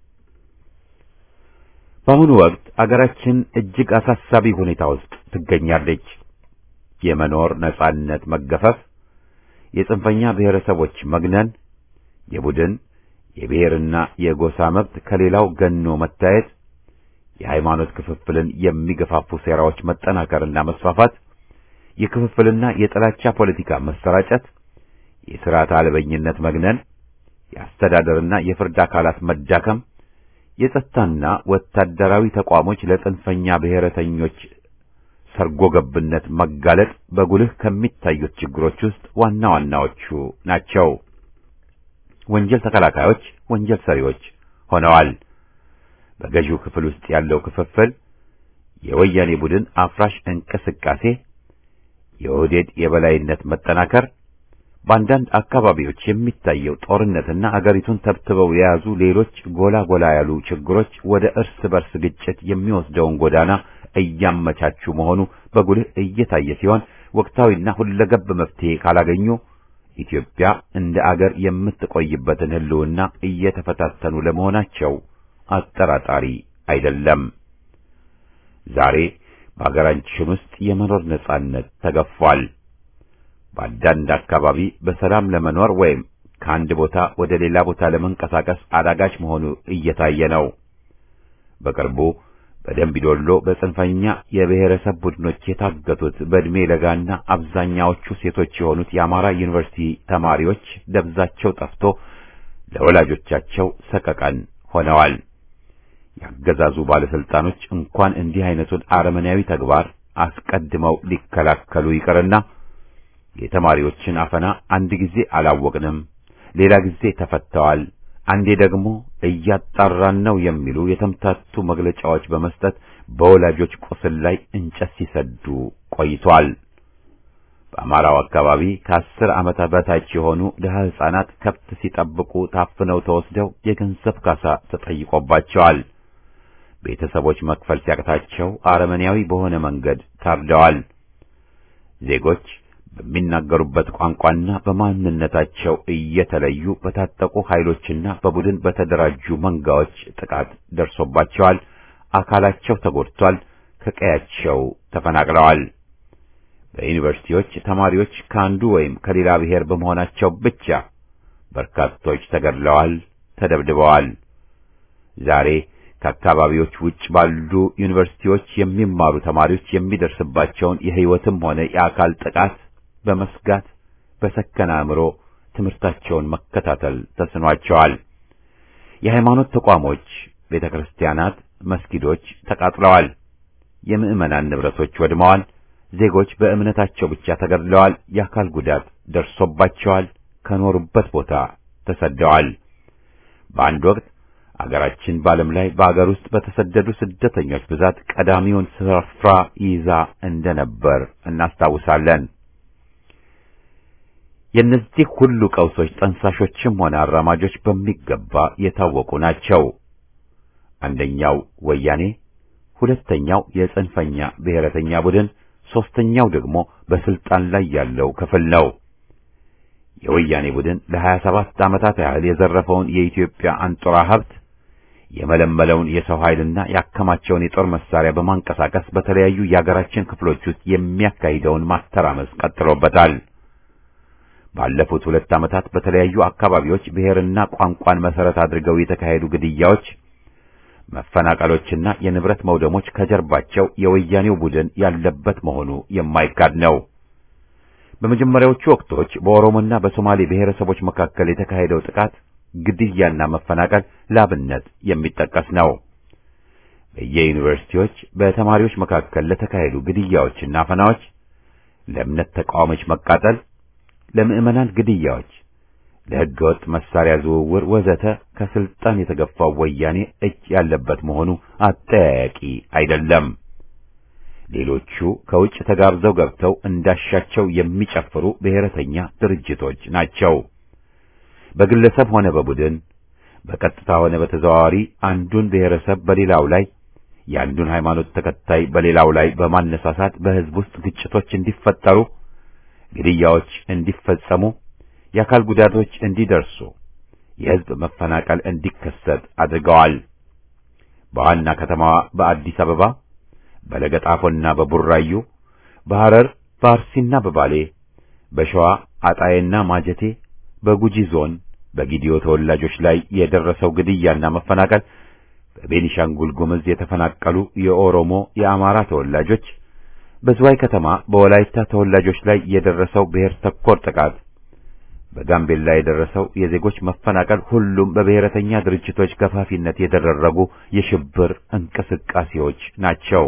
በአሁኑ ወቅት አገራችን እጅግ አሳሳቢ ሁኔታ ውስጥ ትገኛለች። የመኖር ነጻነት መገፈፍ፣ የጽንፈኛ ብሔረሰቦች መግነን፣ የቡድን የብሔርና የጎሳ መብት ከሌላው ገኖ መታየት፣ የሃይማኖት ክፍፍልን የሚገፋፉ ሴራዎች መጠናከርና መስፋፋት፣ የክፍፍልና የጥላቻ ፖለቲካ መሰራጨት፣ የሥርዓት አልበኝነት መግነን፣ የአስተዳደርና የፍርድ አካላት መዳከም፣ የጸጥታና ወታደራዊ ተቋሞች ለጽንፈኛ ብሔረተኞች ሰርጎ ገብነት መጋለጥ በጉልህ ከሚታዩት ችግሮች ውስጥ ዋና ዋናዎቹ ናቸው። ወንጀል ተከላካዮች ወንጀል ሰሪዎች ሆነዋል። በገዢው ክፍል ውስጥ ያለው ክፍፍል፣ የወያኔ ቡድን አፍራሽ እንቅስቃሴ፣ የኦህዴድ የበላይነት መጠናከር፣ በአንዳንድ አካባቢዎች የሚታየው ጦርነትና አገሪቱን ተብትበው የያዙ ሌሎች ጎላ ጎላ ያሉ ችግሮች ወደ እርስ በርስ ግጭት የሚወስደውን ጎዳና እያመቻቹ መሆኑ በጉልህ እየታየ ሲሆን ወቅታዊና ሁለገብ መፍትሄ ካላገኙ ኢትዮጵያ እንደ አገር የምትቆይበትን ሕልውና እየተፈታተኑ ለመሆናቸው አጠራጣሪ አይደለም። ዛሬ በአገራችን ውስጥ የመኖር ነጻነት ተገፏል። በአንዳንድ አካባቢ በሰላም ለመኖር ወይም ከአንድ ቦታ ወደ ሌላ ቦታ ለመንቀሳቀስ አዳጋች መሆኑ እየታየ ነው። በቅርቡ በደምቢዶሎ በጽንፈኛ የብሔረሰብ ቡድኖች የታገቱት በዕድሜ ለጋና አብዛኛዎቹ ሴቶች የሆኑት የአማራ ዩኒቨርሲቲ ተማሪዎች ደብዛቸው ጠፍቶ ለወላጆቻቸው ሰቀቀን ሆነዋል። ያገዛዙ ባለስልጣኖች እንኳን እንዲህ አይነቱን አረመኔያዊ ተግባር አስቀድመው ሊከላከሉ ይቅርና የተማሪዎችን አፈና አንድ ጊዜ አላወቅንም፣ ሌላ ጊዜ ተፈተዋል፣ አንዴ ደግሞ እያጣራን ነው የሚሉ የተምታቱ መግለጫዎች በመስጠት በወላጆች ቁስል ላይ እንጨት ሲሰዱ ቆይቷል። በአማራው አካባቢ ከአስር ዓመት በታች የሆኑ ድሀ ሕፃናት ከብት ሲጠብቁ ታፍነው ተወስደው የገንዘብ ካሳ ተጠይቆባቸዋል። ቤተሰቦች መክፈል ሲያቅታቸው አረመኔያዊ በሆነ መንገድ ታርደዋል። ዜጎች በሚናገሩበት ቋንቋና በማንነታቸው እየተለዩ በታጠቁ ኃይሎችና በቡድን በተደራጁ መንጋዎች ጥቃት ደርሶባቸዋል። አካላቸው ተጎድቷል። ከቀያቸው ተፈናቅለዋል። በዩኒቨርሲቲዎች ተማሪዎች ከአንዱ ወይም ከሌላ ብሔር በመሆናቸው ብቻ በርካቶች ተገድለዋል፣ ተደብድበዋል። ዛሬ ከአካባቢዎች ውጭ ባሉ ዩኒቨርሲቲዎች የሚማሩ ተማሪዎች የሚደርስባቸውን የሕይወትም ሆነ የአካል ጥቃት በመስጋት በሰከነ አእምሮ ትምህርታቸውን መከታተል ተስኗቸዋል። የሃይማኖት ተቋሞች፣ ቤተ ክርስቲያናት፣ መስጊዶች ተቃጥለዋል። የምዕመናን ንብረቶች ወድመዋል። ዜጎች በእምነታቸው ብቻ ተገድለዋል። የአካል ጉዳት ደርሶባቸዋል። ከኖሩበት ቦታ ተሰደዋል። በአንድ ወቅት አገራችን በዓለም ላይ በአገር ውስጥ በተሰደዱ ስደተኞች ብዛት ቀዳሚውን ስፍራ ይዛ እንደነበር እናስታውሳለን። የእነዚህ ሁሉ ቀውሶች ጠንሳሾችም ሆነ አራማጆች በሚገባ የታወቁ ናቸው። አንደኛው ወያኔ፣ ሁለተኛው የጽንፈኛ ብሔረተኛ ቡድን፣ ሦስተኛው ደግሞ በስልጣን ላይ ያለው ክፍል ነው። የወያኔ ቡድን ለሀያ ሰባት ዓመታት ያህል የዘረፈውን የኢትዮጵያ አንጡራ ሀብት የመለመለውን የሰው ኃይልና ያከማቸውን የጦር መሳሪያ በማንቀሳቀስ በተለያዩ የአገራችን ክፍሎች ውስጥ የሚያካሂደውን ማተራመስ ቀጥሎበታል። ባለፉት ሁለት ዓመታት በተለያዩ አካባቢዎች ብሔርና ቋንቋን መሰረት አድርገው የተካሄዱ ግድያዎች፣ መፈናቀሎችና የንብረት መውደሞች ከጀርባቸው የወያኔው ቡድን ያለበት መሆኑ የማይካድ ነው። በመጀመሪያዎቹ ወቅቶች በኦሮሞና በሶማሌ ብሔረሰቦች መካከል የተካሄደው ጥቃት ግድያና መፈናቀል ላብነት የሚጠቀስ ነው። በየዩኒቨርሲቲዎች በተማሪዎች መካከል ለተካሄዱ ግድያዎችና አፈናዎች፣ ለእምነት ተቃዋሚዎች መቃጠል፣ ለምዕመናን ግድያዎች፣ ለሕገወጥ መሳሪያ ዝውውር ወዘተ ከስልጣን የተገፋው ወያኔ እጅ ያለበት መሆኑ አጠያያቂ አይደለም። ሌሎቹ ከውጭ ተጋብዘው ገብተው እንዳሻቸው የሚጨፍሩ ብሔረተኛ ድርጅቶች ናቸው። በግለሰብ ሆነ በቡድን በቀጥታ ሆነ በተዘዋዋሪ አንዱን ብሔረሰብ በሌላው ላይ የአንዱን ሃይማኖት ተከታይ በሌላው ላይ በማነሳሳት በሕዝብ ውስጥ ግጭቶች እንዲፈጠሩ፣ ግድያዎች እንዲፈጸሙ፣ የአካል ጉዳቶች እንዲደርሱ፣ የሕዝብ መፈናቀል እንዲከሰት አድርገዋል። በዋና ከተማዋ በአዲስ አበባ፣ በለገጣፎና በቡራዩ፣ በሐረር፣ በአርሲና በባሌ፣ በሸዋ አጣዬና ማጀቴ በጉጂ ዞን በጊዲዮ ተወላጆች ላይ የደረሰው ግድያና መፈናቀል፣ በቤኒሻንጉል ጉምዝ የተፈናቀሉ የኦሮሞ የአማራ ተወላጆች፣ በዝዋይ ከተማ በወላይታ ተወላጆች ላይ የደረሰው ብሔር ተኮር ጥቃት፣ በጋምቤላ የደረሰው የዜጎች መፈናቀል ሁሉም በብሔረተኛ ድርጅቶች ገፋፊነት የተደረጉ የሽብር እንቅስቃሴዎች ናቸው።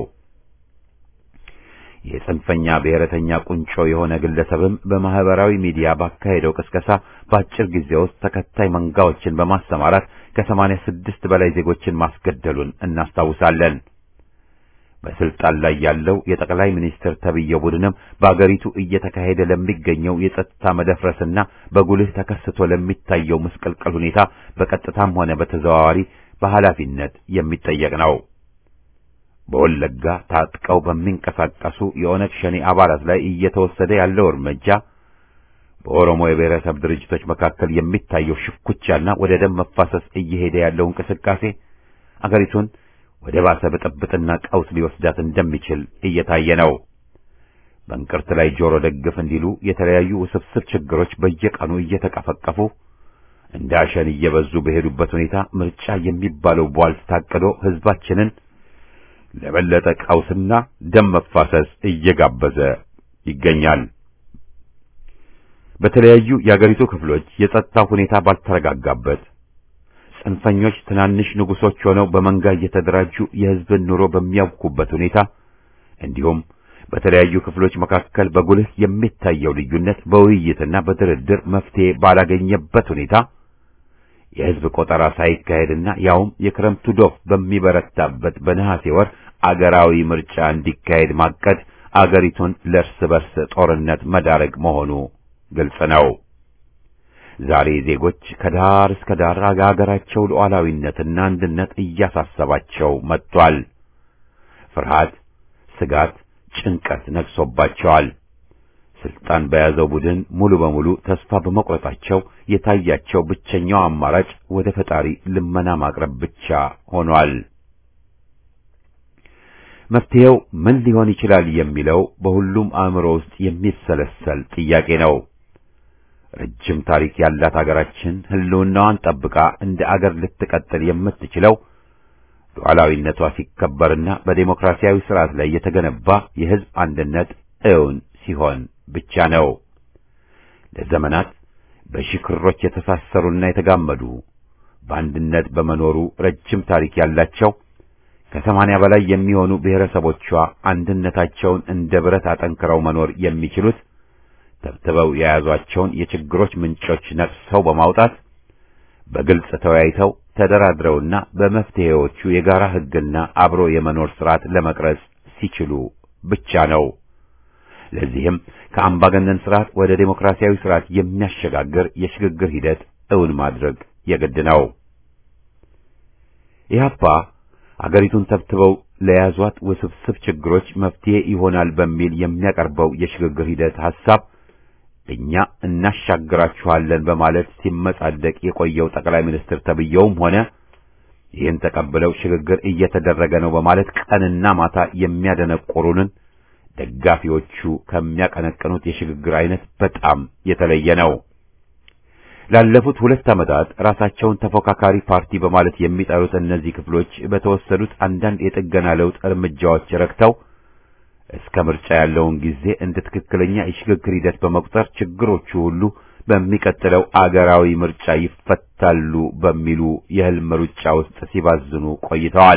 የጽንፈኛ ብሔረተኛ ቁንጮ የሆነ ግለሰብም በማህበራዊ ሚዲያ ባካሄደው ቅስቀሳ በአጭር ጊዜ ውስጥ ተከታይ መንጋዎችን በማሰማራት ከሰማንያ ስድስት በላይ ዜጎችን ማስገደሉን እናስታውሳለን። በስልጣን ላይ ያለው የጠቅላይ ሚኒስትር ተብዬው ቡድንም በአገሪቱ እየተካሄደ ለሚገኘው የጸጥታ መደፍረስና በጉልህ ተከስቶ ለሚታየው ምስቅልቅል ሁኔታ በቀጥታም ሆነ በተዘዋዋሪ በኃላፊነት የሚጠየቅ ነው። በወለጋ ታጥቀው በሚንቀሳቀሱ የኦነግ ሸኔ አባላት ላይ እየተወሰደ ያለው እርምጃ በኦሮሞ የብሔረሰብ ድርጅቶች መካከል የሚታየው ሽኩቻና ወደ ደም መፋሰስ እየሄደ ያለው እንቅስቃሴ አገሪቱን ወደ ባሰ ብጥብጥና ቀውስ ሊወስዳት እንደሚችል እየታየ ነው። በእንቅርት ላይ ጆሮ ደግፍ እንዲሉ የተለያዩ ውስብስብ ችግሮች በየቀኑ እየተቀፈቀፉ እንደ አሸን እየበዙ በሄዱበት ሁኔታ ምርጫ የሚባለው ቧልት ታቅዶ ሕዝባችንን ለበለጠ ቀውስና ደም መፋሰስ እየጋበዘ ይገኛል። በተለያዩ የአገሪቱ ክፍሎች የጸጥታ ሁኔታ ባልተረጋጋበት ጽንፈኞች ትናንሽ ንጉሶች ሆነው በመንጋ እየተደራጁ የሕዝብን ኑሮ በሚያውኩበት ሁኔታ እንዲሁም በተለያዩ ክፍሎች መካከል በጉልህ የሚታየው ልዩነት በውይይትና በድርድር መፍትሄ ባላገኘበት ሁኔታ የሕዝብ ቆጠራ ሳይካሄድና ያውም የክረምቱ ዶፍ በሚበረታበት በነሐሴ ወር አገራዊ ምርጫ እንዲካሄድ ማቀድ አገሪቱን ለእርስ በርስ ጦርነት መዳረግ መሆኑ ግልጽ ነው። ዛሬ ዜጎች ከዳር እስከ ዳር አገራቸው ሉዓላዊነትና አንድነት እያሳሰባቸው መጥቷል። ፍርሃት፣ ስጋት፣ ጭንቀት ነግሶባቸዋል። ስልጣን በያዘው ቡድን ሙሉ በሙሉ ተስፋ በመቁረጣቸው የታያቸው ብቸኛው አማራጭ ወደ ፈጣሪ ልመና ማቅረብ ብቻ ሆኗል። መፍትሄው ምን ሊሆን ይችላል የሚለው በሁሉም አእምሮ ውስጥ የሚሰለሰል ጥያቄ ነው። ረጅም ታሪክ ያላት አገራችን ሕልውናዋን ጠብቃ እንደ አገር ልትቀጥል የምትችለው ሉዓላዊነቷ ሲከበርና በዴሞክራሲያዊ ስርዓት ላይ የተገነባ የሕዝብ አንድነት እውን ሲሆን ብቻ ነው። ለዘመናት በሺህ ክሮች የተሳሰሩና የተጋመዱ በአንድነት በመኖሩ ረጅም ታሪክ ያላቸው ከሰማንያ በላይ የሚሆኑ ብሔረሰቦቿ አንድነታቸውን እንደ ብረት አጠንክረው መኖር የሚችሉት ተብትበው የያዟቸውን የችግሮች ምንጮች ነቅሰው በማውጣት በግልጽ ተወያይተው ተደራድረውና በመፍትሄዎቹ የጋራ ሕግና አብሮ የመኖር ስርዓት ለመቅረጽ ሲችሉ ብቻ ነው። ለዚህም ከአምባገነን ስርዓት ወደ ዴሞክራሲያዊ ስርዓት የሚያሸጋግር የሽግግር ሂደት እውን ማድረግ የግድ ነው። ኢህአፓ አገሪቱን ተብትበው ለያዟት ውስብስብ ችግሮች መፍትሄ ይሆናል በሚል የሚያቀርበው የሽግግር ሂደት ሐሳብ እኛ እናሻግራችኋለን በማለት ሲመጻደቅ የቆየው ጠቅላይ ሚኒስትር ተብየውም ሆነ ይህን ተቀብለው ሽግግር እየተደረገ ነው በማለት ቀንና ማታ የሚያደነቆሩንን ደጋፊዎቹ ከሚያቀነቅኑት የሽግግር አይነት በጣም የተለየ ነው። ላለፉት ሁለት ዓመታት ራሳቸውን ተፎካካሪ ፓርቲ በማለት የሚጠሩት እነዚህ ክፍሎች በተወሰዱት አንዳንድ የጥገና ለውጥ እርምጃዎች ረክተው እስከ ምርጫ ያለውን ጊዜ እንደ ትክክለኛ የሽግግር ሂደት በመቁጠር ችግሮቹ ሁሉ በሚቀጥለው አገራዊ ምርጫ ይፈታሉ በሚሉ የህልም ሩጫ ውስጥ ሲባዝኑ ቆይተዋል።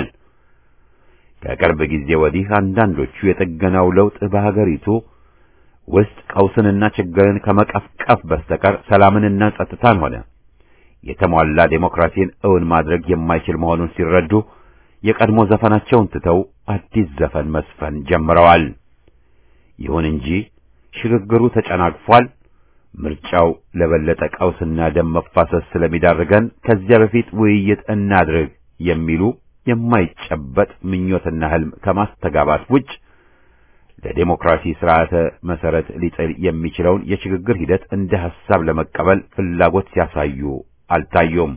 ከቅርብ ጊዜ ወዲህ አንዳንዶቹ የጥገናው ለውጥ በሀገሪቱ ውስጥ ቀውስንና ችግርን ከመቀፍቀፍ በስተቀር ሰላምንና ጸጥታን ሆነ የተሟላ ዴሞክራሲን እውን ማድረግ የማይችል መሆኑን ሲረዱ የቀድሞ ዘፈናቸውን ትተው አዲስ ዘፈን መስፈን ጀምረዋል። ይሁን እንጂ ሽግግሩ ተጨናግፏል። ምርጫው ለበለጠ ቀውስና ደም መፋሰስ ስለሚዳርገን ከዚያ በፊት ውይይት እናድርግ የሚሉ የማይጨበጥ ምኞትና ህልም ከማስተጋባት ውጭ ለዴሞክራሲ ስርዓተ መሰረት ሊጥል የሚችለውን የሽግግር ሂደት እንደ ሐሳብ ለመቀበል ፍላጎት ሲያሳዩ አልታዩም።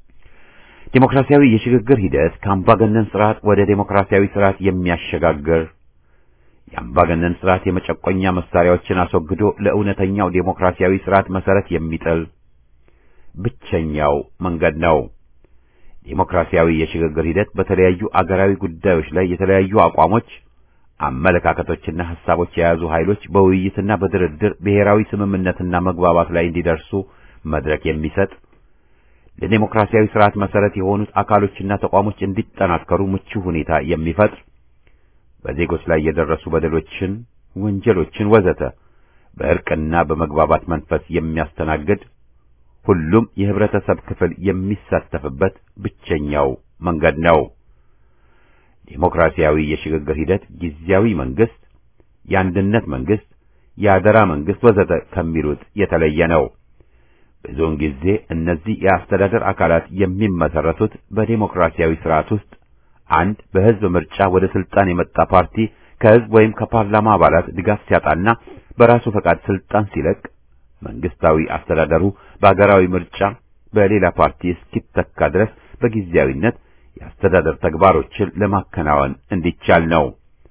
ዴሞክራሲያዊ የሽግግር ሂደት ከአምባገነን ስርዓት ወደ ዴሞክራሲያዊ ስርዓት የሚያሸጋግር የአምባገነን ስርዓት የመጨቆኛ መሳሪያዎችን አስወግዶ ለእውነተኛው ዴሞክራሲያዊ ስርዓት መሰረት የሚጥል ብቸኛው መንገድ ነው። ዴሞክራሲያዊ የሽግግር ሂደት በተለያዩ አገራዊ ጉዳዮች ላይ የተለያዩ አቋሞች፣ አመለካከቶችና ሐሳቦች የያዙ ኃይሎች በውይይትና በድርድር ብሔራዊ ስምምነትና መግባባት ላይ እንዲደርሱ መድረክ የሚሰጥ ለዴሞክራሲያዊ ስርዓት መሰረት የሆኑት አካሎችና ተቋሞች እንዲጠናከሩ ምቹ ሁኔታ የሚፈጥር በዜጎች ላይ የደረሱ በደሎችን፣ ወንጀሎችን ወዘተ በእርቅና በመግባባት መንፈስ የሚያስተናግድ ሁሉም የህብረተሰብ ክፍል የሚሳተፍበት ብቸኛው መንገድ ነው። ዴሞክራሲያዊ የሽግግር ሂደት ጊዜያዊ መንግስት፣ የአንድነት መንግስት፣ የአደራ መንግስት ወዘተ ከሚሉት የተለየ ነው። ብዙውን ጊዜ እነዚህ የአስተዳደር አካላት የሚመሰረቱት በዴሞክራሲያዊ ስርዓት ውስጥ አንድ በህዝብ ምርጫ ወደ ስልጣን የመጣ ፓርቲ ከህዝብ ወይም ከፓርላማ አባላት ድጋፍ ሲያጣና በራሱ ፈቃድ ስልጣን ሲለቅ መንግስታዊ አስተዳደሩ በአገራዊ ምርጫ በሌላ ፓርቲ እስኪተካ ድረስ በጊዜያዊነት የአስተዳደር ተግባሮችን ለማከናወን እንዲቻል ነው።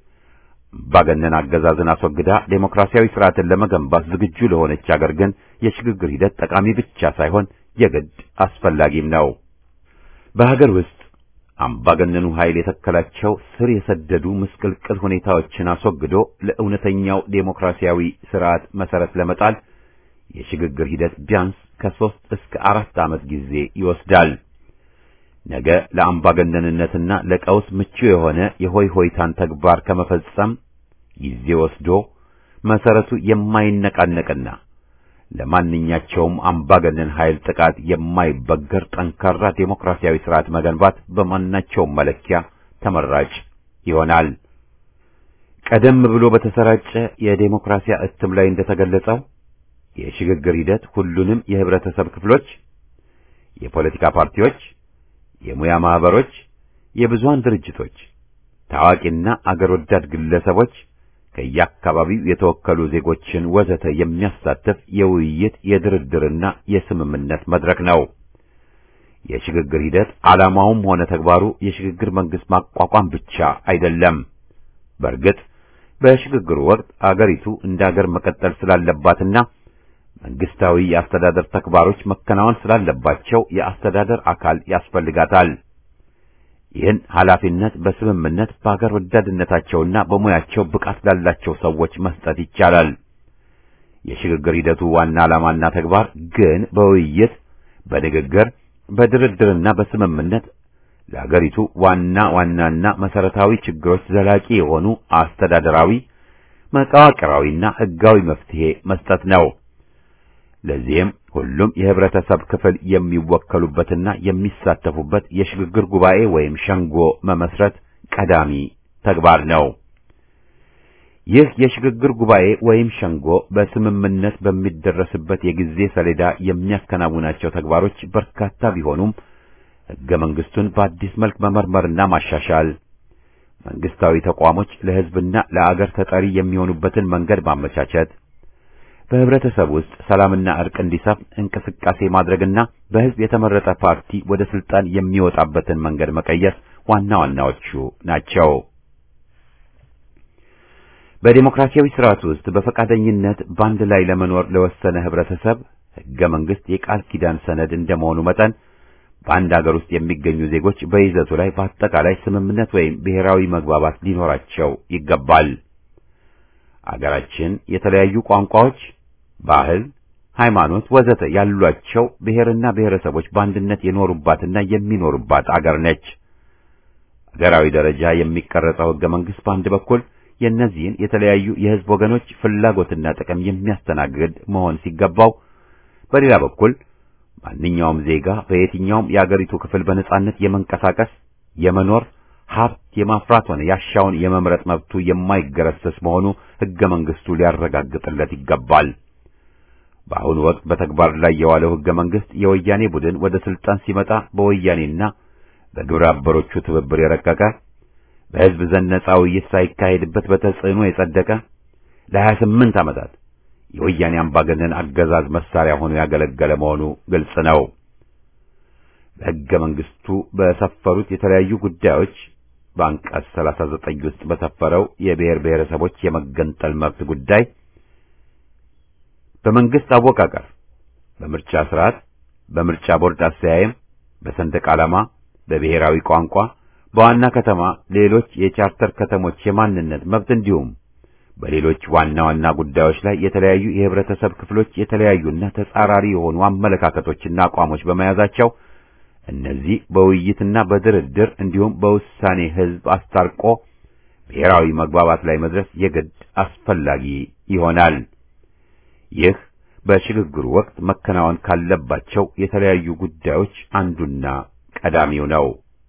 አምባገነን አገዛዝን አስወግዳ ዴሞክራሲያዊ ስርዓትን ለመገንባት ዝግጁ ለሆነች አገር ግን የሽግግር ሂደት ጠቃሚ ብቻ ሳይሆን የግድ አስፈላጊም ነው። በሀገር ውስጥ አምባገነኑ ኃይል የተከላቸው ስር የሰደዱ ምስቅልቅል ሁኔታዎችን አስወግዶ ለእውነተኛው ዴሞክራሲያዊ ስርዓት መሰረት ለመጣል የሽግግር ሂደት ቢያንስ ከሦስት እስከ አራት ዓመት ጊዜ ይወስዳል። ነገ ለአምባገነንነትና ለቀውስ ምቹ የሆነ የሆይ ሆይታን ተግባር ከመፈጸም ጊዜ ወስዶ መሰረቱ የማይነቃነቅና ለማንኛቸውም አምባገነን ኃይል ጥቃት የማይበገር ጠንካራ ዴሞክራሲያዊ ስርዓት መገንባት በማናቸውም መለኪያ ተመራጭ ይሆናል። ቀደም ብሎ በተሰራጨ የዴሞክራሲያ እትም ላይ እንደተገለጸው የሽግግር ሂደት ሁሉንም የህብረተሰብ ክፍሎች፣ የፖለቲካ ፓርቲዎች፣ የሙያ ማህበሮች፣ የብዙሃን ድርጅቶች፣ ታዋቂና አገር ወዳድ ግለሰቦች ከየአካባቢው የተወከሉ ዜጎችን ወዘተ የሚያሳትፍ የውይይት የድርድርና የስምምነት መድረክ ነው። የሽግግር ሂደት ዓላማውም ሆነ ተግባሩ የሽግግር መንግስት ማቋቋም ብቻ አይደለም። በእርግጥ በሽግግሩ ወቅት አገሪቱ እንደ አገር መቀጠል ስላለባትና መንግስታዊ የአስተዳደር ተግባሮች መከናወን ስላለባቸው የአስተዳደር አካል ያስፈልጋታል። ይህን ኃላፊነት በስምምነት በአገር ወዳድነታቸውና በሙያቸው ብቃት ላላቸው ሰዎች መስጠት ይቻላል። የሽግግር ሂደቱ ዋና ዓላማና ተግባር ግን በውይይት በንግግር በድርድርና በስምምነት ለአገሪቱ ዋና ዋናና መሰረታዊ ችግሮች ዘላቂ የሆኑ አስተዳደራዊ፣ መዋቅራዊና ሕጋዊ መፍትሄ መስጠት ነው። ለዚህም ሁሉም የህብረተሰብ ክፍል የሚወከሉበትና የሚሳተፉበት የሽግግር ጉባኤ ወይም ሸንጎ መመስረት ቀዳሚ ተግባር ነው። ይህ የሽግግር ጉባኤ ወይም ሸንጎ በስምምነት በሚደረስበት የጊዜ ሰሌዳ የሚያከናውናቸው ተግባሮች በርካታ ቢሆኑም ሕገ መንግስቱን በአዲስ መልክ መመርመርና ማሻሻል፣ መንግስታዊ ተቋሞች ለህዝብና ለአገር ተጠሪ የሚሆኑበትን መንገድ ማመቻቸት፣ በህብረተሰብ ውስጥ ሰላምና እርቅ እንዲሰፍ እንቅስቃሴ ማድረግና በህዝብ የተመረጠ ፓርቲ ወደ ስልጣን የሚወጣበትን መንገድ መቀየስ ዋና ዋናዎቹ ናቸው። በዲሞክራሲያዊ ስርዓት ውስጥ በፈቃደኝነት በአንድ ላይ ለመኖር ለወሰነ ህብረተሰብ ህገ መንግስት የቃል ኪዳን ሰነድ እንደመሆኑ መጠን በአንድ አገር ውስጥ የሚገኙ ዜጎች በይዘቱ ላይ በአጠቃላይ ስምምነት ወይም ብሔራዊ መግባባት ሊኖራቸው ይገባል። አገራችን የተለያዩ ቋንቋዎች፣ ባህል፣ ሃይማኖት ወዘተ ያሏቸው ብሔርና ብሔረሰቦች በአንድነት የኖሩባትና የሚኖሩባት አገር ነች። አገራዊ ደረጃ የሚቀረጸው ህገ መንግስት በአንድ በኩል የእነዚህን የተለያዩ የህዝብ ወገኖች ፍላጎትና ጥቅም የሚያስተናግድ መሆን ሲገባው፣ በሌላ በኩል ማንኛውም ዜጋ በየትኛውም የአገሪቱ ክፍል በነጻነት የመንቀሳቀስ የመኖር ሀብት የማፍራት ሆነ ያሻውን የመምረጥ መብቱ የማይገረሰስ መሆኑ ህገ መንግስቱ ሊያረጋግጥለት ይገባል። በአሁኑ ወቅት በተግባር ላይ የዋለው ህገ መንግስት የወያኔ ቡድን ወደ ስልጣን ሲመጣ በወያኔና በግብረ አበሮቹ ትብብር የረቀቀ በህዝብ ዘንድ ነጻ ውይይት ሳይካሄድበት በተጽዕኖ የጸደቀ ለሀያ ስምንት ዓመታት የወያኔ አምባገነን አገዛዝ መሳሪያ ሆኖ ያገለገለ መሆኑ ግልጽ ነው። በሕገ መንግስቱ በሰፈሩት የተለያዩ ጉዳዮች በአንቀጽ 39 ውስጥ በሰፈረው የብሔር ብሔረሰቦች የመገንጠል መብት ጉዳይ በመንግስት አወቃቀር፣ በምርጫ ስርዓት፣ በምርጫ ቦርድ አሰያየም፣ በሰንደቅ ዓላማ፣ በብሔራዊ ቋንቋ፣ በዋና ከተማ ሌሎች የቻርተር ከተሞች የማንነት መብት እንዲሁም በሌሎች ዋና ዋና ጉዳዮች ላይ የተለያዩ የህብረተሰብ ክፍሎች የተለያዩና ተጻራሪ የሆኑ አመለካከቶችና አቋሞች በመያዛቸው እነዚህ በውይይትና በድርድር እንዲሁም በውሳኔ ህዝብ አስታርቆ ብሔራዊ መግባባት ላይ መድረስ የግድ አስፈላጊ ይሆናል። ይህ በሽግግሩ ወቅት መከናወን ካለባቸው የተለያዩ ጉዳዮች አንዱና ቀዳሚው ነው።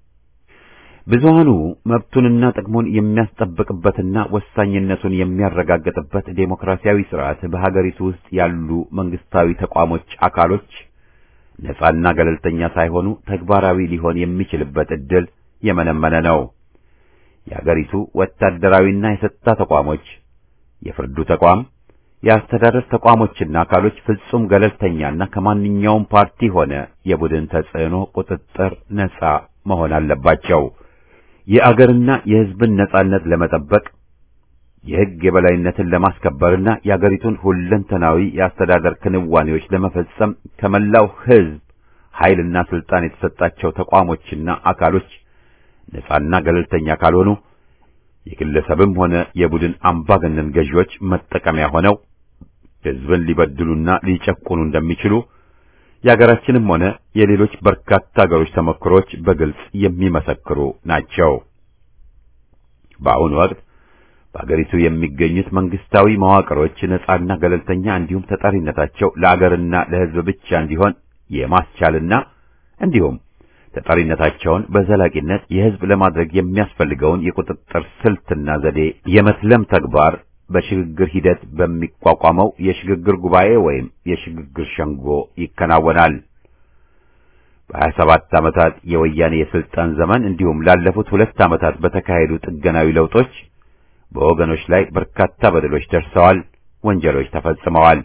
ብዙሃኑ መብቱንና ጥቅሙን የሚያስጠብቅበትና ወሳኝነቱን የሚያረጋግጥበት ዴሞክራሲያዊ ስርዓት በሀገሪቱ ውስጥ ያሉ መንግስታዊ ተቋሞች አካሎች ነጻና ገለልተኛ ሳይሆኑ ተግባራዊ ሊሆን የሚችልበት ዕድል የመነመነ ነው። የሀገሪቱ ወታደራዊና የጸጥታ ተቋሞች፣ የፍርዱ ተቋም፣ የአስተዳደር ተቋሞችና አካሎች ፍጹም ገለልተኛና ከማንኛውም ፓርቲ ሆነ የቡድን ተጽዕኖ ቁጥጥር ነጻ መሆን አለባቸው። የአገርና የሕዝብን ነጻነት ለመጠበቅ የሕግ የበላይነትን ለማስከበርና የአገሪቱን ሁለንተናዊ የአስተዳደር ክንዋኔዎች ለመፈጸም ከመላው ሕዝብ ኃይልና ስልጣን የተሰጣቸው ተቋሞችና አካሎች ነጻና ገለልተኛ ካልሆኑ የግለሰብም ሆነ የቡድን አምባገነን ገዢዎች መጠቀሚያ ሆነው ሕዝብን ሊበድሉና ሊጨቁኑ እንደሚችሉ የአገራችንም ሆነ የሌሎች በርካታ አገሮች ተሞክሮች በግልጽ የሚመሰክሩ ናቸው። በአሁኑ ወቅት በአገሪቱ የሚገኙት መንግስታዊ መዋቅሮች ነጻና ገለልተኛ እንዲሁም ተጠሪነታቸው ለአገርና ለሕዝብ ብቻ እንዲሆን የማስቻልና እንዲሁም ተጠሪነታቸውን በዘላቂነት የሕዝብ ለማድረግ የሚያስፈልገውን የቁጥጥር ስልትና ዘዴ የመትለም ተግባር በሽግግር ሂደት በሚቋቋመው የሽግግር ጉባኤ ወይም የሽግግር ሸንጎ ይከናወናል። በሀያ ሰባት ዓመታት የወያኔ የስልጣን ዘመን እንዲሁም ላለፉት ሁለት ዓመታት በተካሄዱ ጥገናዊ ለውጦች በወገኖች ላይ በርካታ በደሎች ደርሰዋል፣ ወንጀሎች ተፈጽመዋል።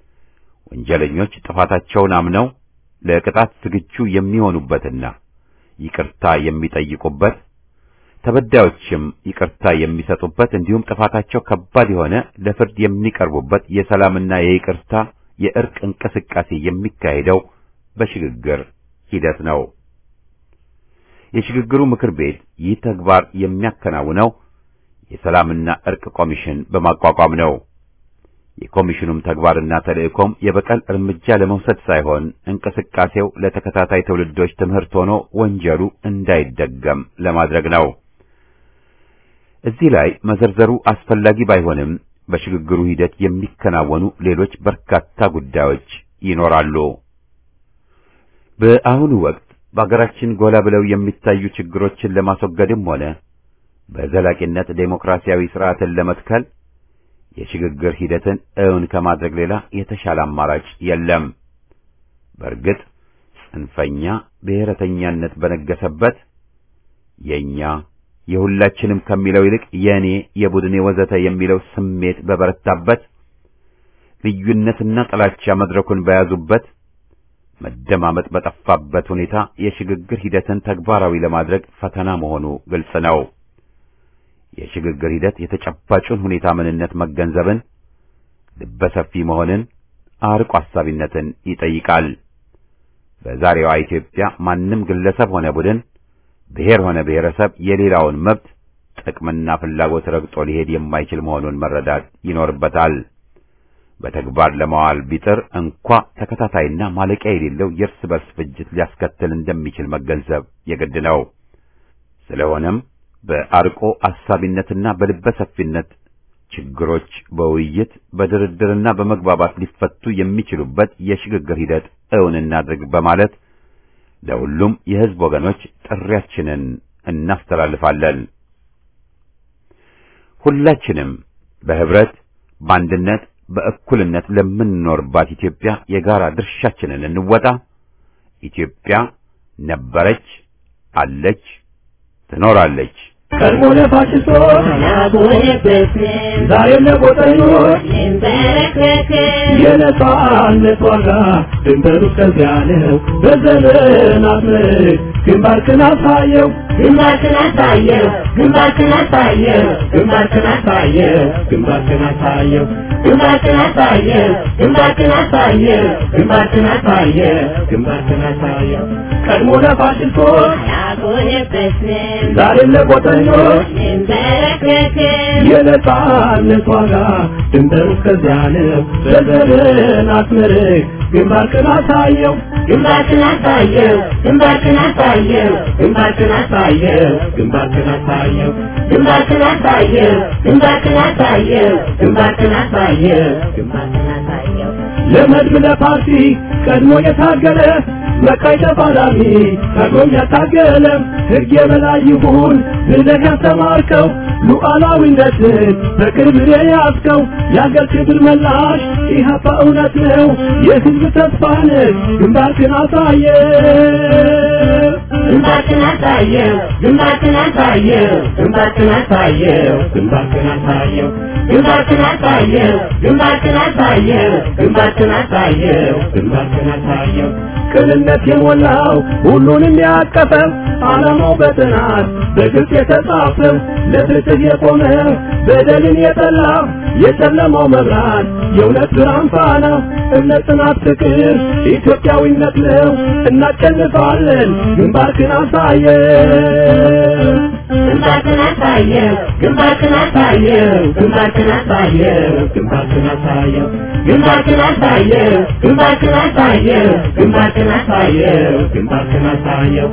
ወንጀለኞች ጥፋታቸውን አምነው ለቅጣት ዝግጁ የሚሆኑበትና ይቅርታ የሚጠይቁበት ተበዳዮችም ይቅርታ የሚሰጡበት እንዲሁም ጥፋታቸው ከባድ የሆነ ለፍርድ የሚቀርቡበት የሰላምና የይቅርታ የእርቅ እንቅስቃሴ የሚካሄደው በሽግግር ሂደት ነው። የሽግግሩ ምክር ቤት ይህ ተግባር የሚያከናውነው የሰላምና እርቅ ኮሚሽን በማቋቋም ነው። የኮሚሽኑም ተግባርና ተልእኮም የበቀል እርምጃ ለመውሰድ ሳይሆን እንቅስቃሴው ለተከታታይ ትውልዶች ትምህርት ሆኖ ወንጀሉ እንዳይደገም ለማድረግ ነው። እዚህ ላይ መዘርዘሩ አስፈላጊ ባይሆንም በሽግግሩ ሂደት የሚከናወኑ ሌሎች በርካታ ጉዳዮች ይኖራሉ። በአሁኑ ወቅት በአገራችን ጎላ ብለው የሚታዩ ችግሮችን ለማስወገድም ሆነ በዘላቂነት ዴሞክራሲያዊ ስርዓትን ለመትከል የሽግግር ሂደትን እውን ከማድረግ ሌላ የተሻለ አማራጭ የለም። በእርግጥ ጽንፈኛ ብሔረተኛነት በነገሰበት የኛ የሁላችንም ከሚለው ይልቅ የኔ፣ የቡድኔ ወዘተ የሚለው ስሜት በበረታበት ልዩነትና ጥላቻ መድረኩን በያዙበት መደማመጥ በጠፋበት ሁኔታ የሽግግር ሂደትን ተግባራዊ ለማድረግ ፈተና መሆኑ ግልጽ ነው። የሽግግር ሂደት የተጨባጩን ሁኔታ ምንነት መገንዘብን፣ ልበሰፊ መሆንን፣ አርቆ አሳቢነትን ይጠይቃል። በዛሬዋ ኢትዮጵያ ማንም ግለሰብ ሆነ ቡድን፣ ብሔር ሆነ ብሔረሰብ የሌላውን መብት ጥቅምና ፍላጎት ረግጦ ሊሄድ የማይችል መሆኑን መረዳት ይኖርበታል። በተግባር ለማዋል ቢጥር እንኳ ተከታታይና ማለቂያ የሌለው የእርስ በርስ ፍጅት ሊያስከትል እንደሚችል መገንዘብ የግድ ነው። ስለሆነም በአርቆ አሳቢነትና በልበ ሰፊነት ችግሮች በውይይት በድርድርና በመግባባት ሊፈቱ የሚችሉበት የሽግግር ሂደት እውን እናድርግ በማለት ለሁሉም የሕዝብ ወገኖች ጥሪያችንን እናስተላልፋለን። ሁላችንም በህብረት በአንድነት በእኩልነት ለምንኖርባት ኢትዮጵያ የጋራ ድርሻችንን እንወጣ። ኢትዮጵያ ነበረች፣ አለች፣ ትኖራለች። ቀድሞ ለፋሽስቶች ዛሬም ለጎጠኞች የነጻነት ዋጋ ድንበሩ እስከዚያ ነው። በዘመናት ምርክ ግንባርክን አሳየው ግንባርክን አሳየው ግንባርክን አሳየው ግንባርክን አሳየው ግንባርክን አሳየው ግንባርክን አሳየው ግንባርክን አሳየው ግንባርክን አሳየው ግንባርክን አሳየው ቀድሞ ለፋሽስቶች አልቆየበትም ዛሬም ለጎጠኞች እንበረከክም የነጻነት ዋጋ ድንበሩ እስከዚያ ነው። በዘመናት ምርክ ግንባርክን አሳየው ግንባርክን አሳየው ግንባርክን አሳየው ግንባርክን አሳየው ግንባርክን አሳየው ግንባርክን አሳየው ግንባርክን አሳየው ግንባርክን አሳየው ግንባርክን አሳየው ለመድብ ለፓርቲ ቀድሞ የታገለ መካይ ተፋላሚ ቀድሞም ያታገለ ሕግ የበላይ ይሁን ብለህ ያስተማርከው ሉዓላዊነትን በቅርብ የያዝከው የአገር ክብር መላሽ ኢህአፓ እውነት ነው የሕዝብ ተስፋ ነህ ግንባርክን አሳየ ግንባርክን አሳየው ግንባርክን አሳየው ግንባርክን አሳየው ግንባርክን አሳየው ግንባርክን አሳየው ግንባርክን አሳየው ግንባርክን አሳየው ግንባርክን አሳየው ቅንነት የሞላው ሁሉንም ያቀፈው ዓላማው በጥናት በግልጽ የተጻፈው ለፍትህ የቆመ በደልን የጠላ የጨለማው መብራት የእውነት ብርሃን ፋና እምነት፣ ጽናት፣ ፍቅር ኢትዮጵያዊነት ነው። እናሸንፋለን። ግንባርክን አሳየው ግንባርክን አሳየው ግንባርክን አሳየው ግንባርክን አሳየው ግንባርክን አሳየው ግንባርክን አሳየው ግንባርክን አሳየው ግንባርክን አሳየው ግንባርክን አሳየው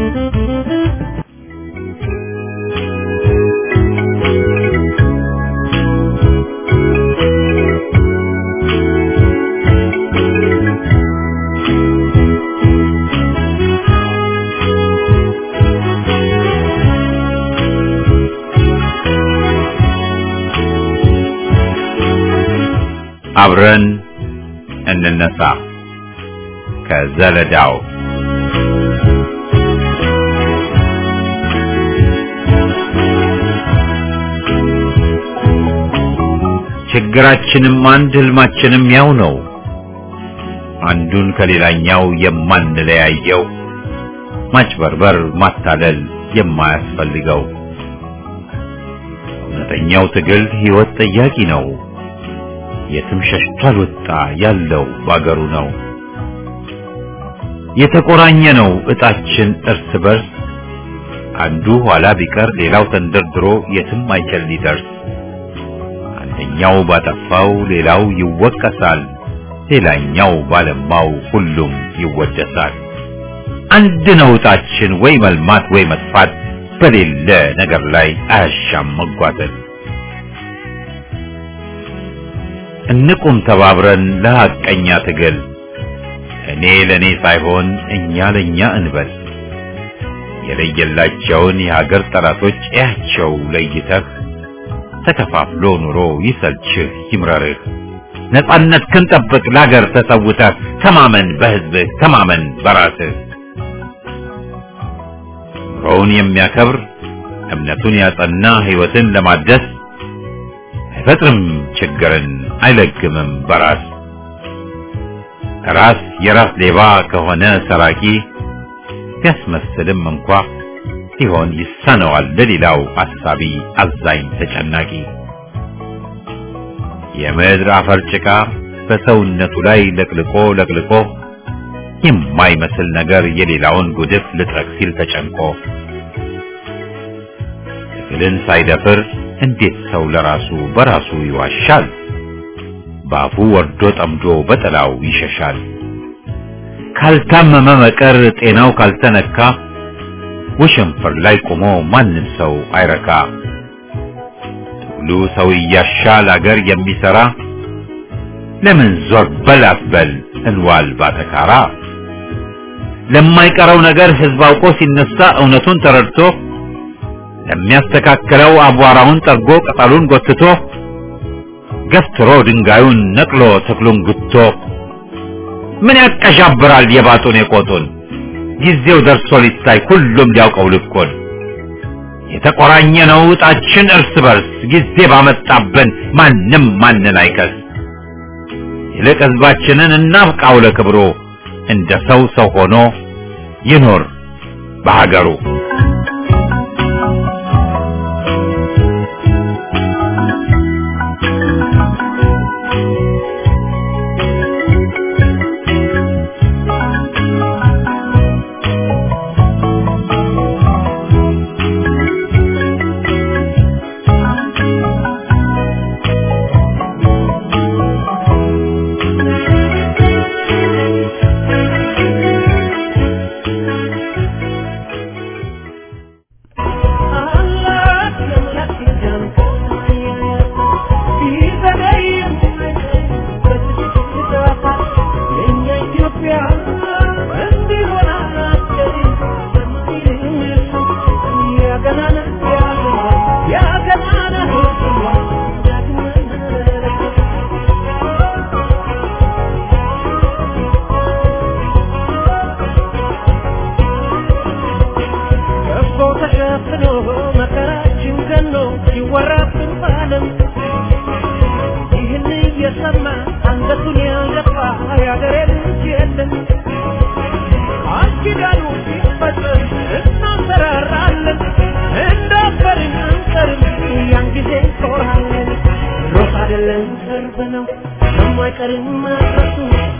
አብረን እንነሳ ከዘለዳው ችግራችንም አንድ ህልማችንም ያው ነው። አንዱን ከሌላኛው የማንለያየው ማጭበርበር፣ ማታለል የማያስፈልገው እውነተኛው ትግል ህይወት ጠያቂ ነው። የትም ሸሽቶ አልወጣ ያለው ባገሩ ነው። የተቆራኘ ነው እጣችን እርስ በርስ አንዱ ኋላ ቢቀር ሌላው ተንደርድሮ የትም አይችል ሊደርስ አንደኛው ባጠፋው ሌላው ይወቀሳል፣ ሌላኛው ባለማው ሁሉም ይወደሳል። አንድ ነው እጣችን ወይ መልማት ወይ መጥፋት በሌለ ነገር ላይ አያሻም መጓተት። እንቁም ተባብረን ለሐቀኛ ትግል እኔ ለኔ ሳይሆን እኛ ለኛ እንበል። የለየላቸውን የሀገር ጠላቶች እያቸው ለይተህ ተከፋፍሎ ኑሮ ይሰልችህ ይምረርህ። ነጻነት ክንጠብቅ ለሀገር ተሰውተህ ተማመን በህዝብህ ተማመን በራስህ። ኑሮውን የሚያከብር እምነቱን ያጸና ህይወትን ለማደስ አይፈጥርም ችግርን አይለግምም በራስ ራስ የራስ ሌባ ከሆነ ሰራቂ ቢያስመስልም እንኳ ሲሆን ይሳነዋል ለሌላው አሳቢ አዛኝ ተጨናቂ የምድር አፈር ጭቃ በሰውነቱ ላይ ለቅልቆ ለቅልቆ የማይመስል ነገር የሌላውን ጉድፍ ልጥረግ ሲል ተጨንቆ ትግልን ሳይደፍር እንዴት ሰው ለራሱ በራሱ ይዋሻል? በአፉ ወርዶ ጠምዶ በጥላው ይሸሻል። ካልታመመ መቀር ጤናው ካልተነካ ወሸንፈር ላይ ቆሞ ማንም ሰው አይረካ። ትግሉ ሰው እያሻል አገር የሚሰራ ለምን ዞር በል አትበል እንዋል ባተካራ። ለማይቀረው ነገር ህዝብ አውቆ ሲነሳ እውነቱን ተረድቶ ለሚያስተካክለው አቧራውን ጠርጎ ቅጠሉን ጎትቶ ገፍትሮ ድንጋዩን ነቅሎ ተክሉን ጉቶ ምን ያቀዣብራል የባጡን የቆጡን ጊዜው ደርሶ ሊታይ ሁሉም ሊያውቀው ልኮን የተቆራኘ ነው ዕጣችን እርስ በርስ ጊዜ ባመጣብን ማንም ማንን አይከስ ይልቅ ህዝባችንን እናብቃው ለክብሩ እንደ ሰው ሰው ሆኖ ይኖር በሀገሩ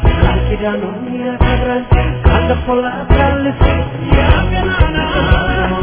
ኪዳኑን ያከብራል ካለፈው ላታልፍ ያገናና